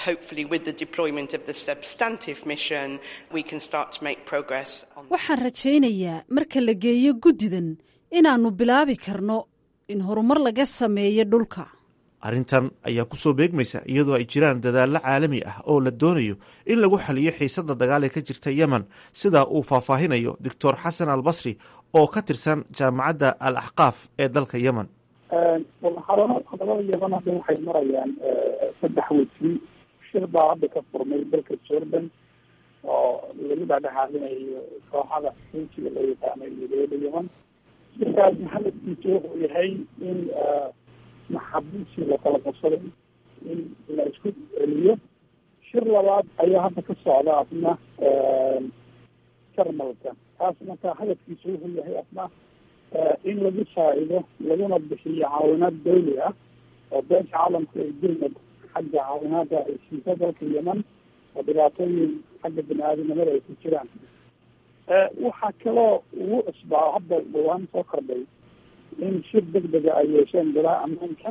waxaan rajaynayaa marka la geeyo guddidan inaannu bilaabi karno in horumar laga sameeyo dhulka arrintan ayaa kusoo beegmaysa iyadoo ay jiraan dadaallo caalami ah oo la doonayo in lagu xaliyo xiisadda dagaal ee ka jirta yemen sida uu faahfaahinayo doctor xasan al basri oo ka tirsan jaamacadda al axqaaf ee dalka yemen hadalada yemen hadda waxay marayaan saddex wejii shir baa hadda ka furmay dalka jordan oo lagu dhadhexaadinayo kooxada xuujiga loo yaqaano iyo dowladda yemen shirkaas hadafkiisu wuxuu yahay in maxabiisii lakala qabsaday in la isku celiyo shir labaad ayaa hadda ka socda asna jarmalka taas marka hadafkiisu wuxuu yahay asna in lagu saacido laguna bixiyo caawinaad dawli ah oo beesha caalamka ay dulmad xagga caawinaada ay siiso dalka yemen oo dhibaatooyin xagga bini aadamnimada ay ku jiraan waxaa kaloo ugu cusbaa hadda dhawaan soo kordhay in shir deg dega ay yeesheen golaha ammaanka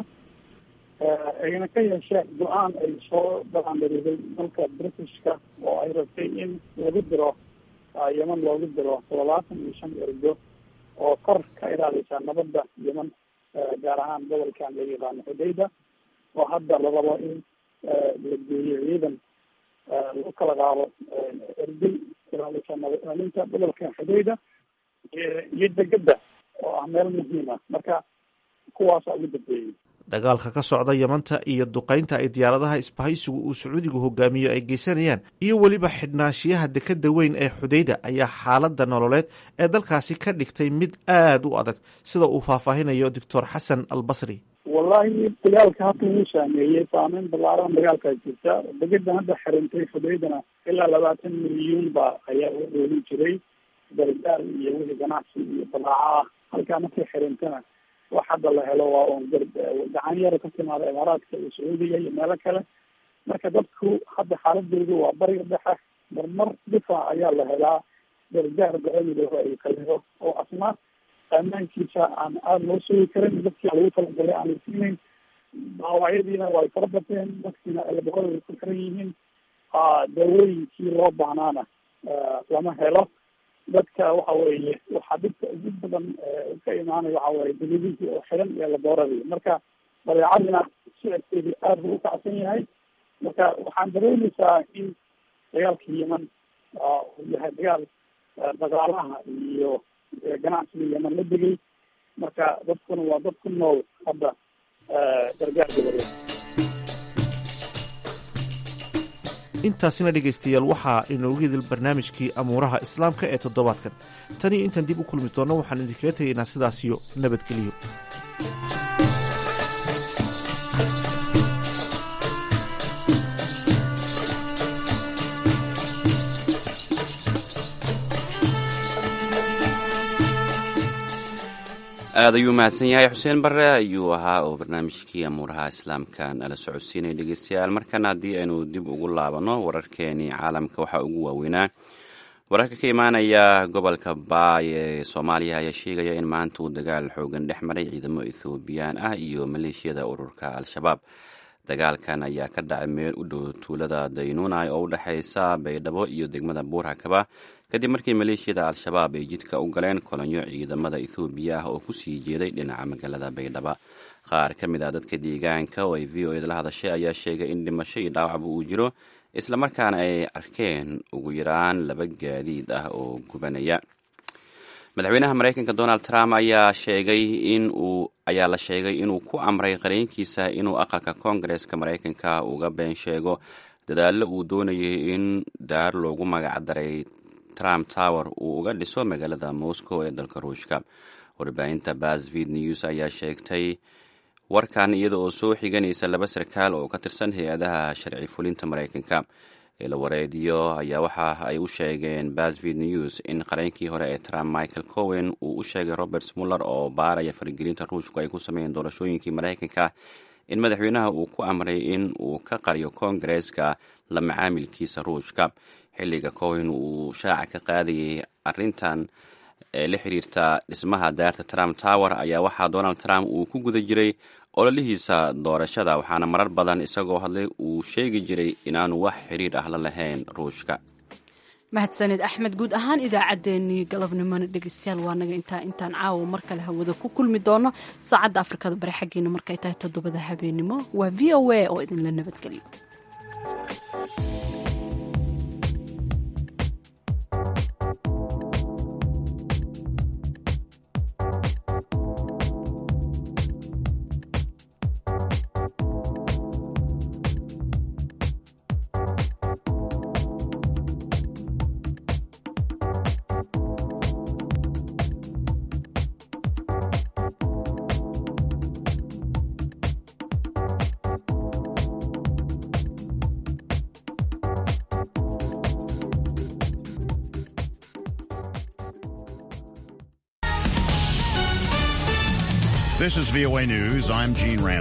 ayna ka yeesheen go-aan ay soo dhalaandhariday dalka britishka oo ay rabtay in lagu diro yemen loogu diro toddobaatan iyo shan ergo oo kor ka ilaalisa nabadda yemen gaar ahaan gobolkan la yaqaano xudayda oo hadda la rabo in la geeyo ciidan lagu kala qaado ergey ilaalisa nabad ilaalinta gobolka xudayda iyo degada oo ah meel muhiima marka kuwaasa ugu dambeeyey dagaalka ka socda yemanta iyo duqaynta ay diyaaradaha isbahaysigu uu sacuudigu hogaamiyo ay geysanayaan iyo weliba xidhnaanshiyaha dekada weyn ee xudayda ayaa xaaladda nololeed ee dalkaasi ka dhigtay mid aada u adag sida uu faahfaahinayo doctor xasan al basri wallahi dagaalka hadda wuu saameeyey saameyn ballaaran dagaalkaa jirta degadan hadda xirintay xudaydana ilaa labaatan milyuun ba ayaa u dhoolin jiray gargaar iyo wixii ganacsi iyo balaaco ah halkaa markay xirintana wax hadda la helo waa un gacan yaro ka timaada imaaraadka iyo sacuudiga iyo meelo kale marka dadku hadda xaaladoodu waa bariga dhexe marmar difaac ayaa la helaa gargaar go-amidaho ay kalido oo asna ammaankiisa aan aada loo sugi karin dadkii lagu talagalay aan la siinayn dhaawacyadiina way fara bateen dadkiina elborada ku xiran yihiin daawooyinkii loo baahnaana lama helo dadka waxa weeye waxaa dhibka ugu badan ka imaanaya waxa weye daliidihii oo xiran iyo labooradii marka badeecadina sicirkeedii aada buu ukacsan yahay marka waxaan dareemeysaa in dagaalka yemen uu yahay dagaal dhaqaalaha iyo ganacsiga yemen la degay marka dadkuna waa dad ku nool hadda gargaar goboleed intaasina dhegaystayaal waxaa inoogu hidil barnaamijkii amuuraha islaamka ee toddobaadkan tan iyo intaan dib u kulmi doonno waxaan idinkaga tegaynaa sidaasiyo nabadgeliyo aada ayuu mahadsan yahay xuseen bare ayuu ahaa oo barnaamijkii amuuraha islaamka nala socodsiinaya dhegeystayaal markana haddii aynu dib ugu laabano wararkeenii caalamka waxaa ugu waaweynaa wararka ka imaanaya gobolka baay ee soomaaliya ayaa sheegaya in maanta uu dagaal xoogan dhex maray ciidamo ethoobiyan ah iyo maleeshiyada ururka al-shabaab dagaalkan ayaa ka dhacay meel u dhow tuulada daynuunay oo u dhexeysa baydhabo iyo degmada buurhakaba kadib markii maleeshiyada al-shabaab ay jidka u galeen kolonyo ciidamada ethoobiya ah oo kusii jeeday dhinaca magaalada baydhaba qaar ka mid ah dadka deegaanka oo ay v o eda la hadashay ayaa sheegay in dhimasho iyo dhaawacba uu jiro islamarkaana ay arkeen ugu yaraan laba gaadiid ah oo gubanaya madaxweynaha mareykanka donald trump ayaa sheegay in uu ayaa la sheegay inuu ku amray qareenkiisa inuu aqalka koongareeska mareykanka uga been sheego dadaallo uu doonayay in daar loogu magacdaray trump tower uu uga dhiso magaalada moscow ee dalka ruushka warbaahinta basvid news ayaa sheegtay warkan iyada oo soo xiganaysa laba sarkaal oo ka tirsan hay-adaha sharci fulinta mareykanka eelawareediyo ayaa waxa ay u sheegeen basvid news in qareenkii hore ee trump michael cowen uu u sheegay robert muller oo baaraya faragelinta ruushku ay ku sameeyeen doorashooyinkii mareykanka in madaxweynaha uu ku amray in uu ka qariyo koongareeska la macaamilkiisa ruushka xilliga cowen uu shaaca ka qaadayay arintan ee la xiriirta dhismaha daarta trump tower ayaa waxaa donald trump uu ku guda jiray ololihiisa doorashada waxaana marar badan isagoo hadlay uu sheegi jiray inaanu wax xiriir ah la lahayn ruushka mahadsanid axmed guud ahaan idaacaddeenii galabnimona dhegeystayaal waa naga intaa intaan caawa mar kale hawada ku kulmi doono saacadda afrikada bari xaggeena markay tahay toddobada habeenimo waa v o a oo idinla nabadgeliyo This is VOA News. I'm Gene Rand.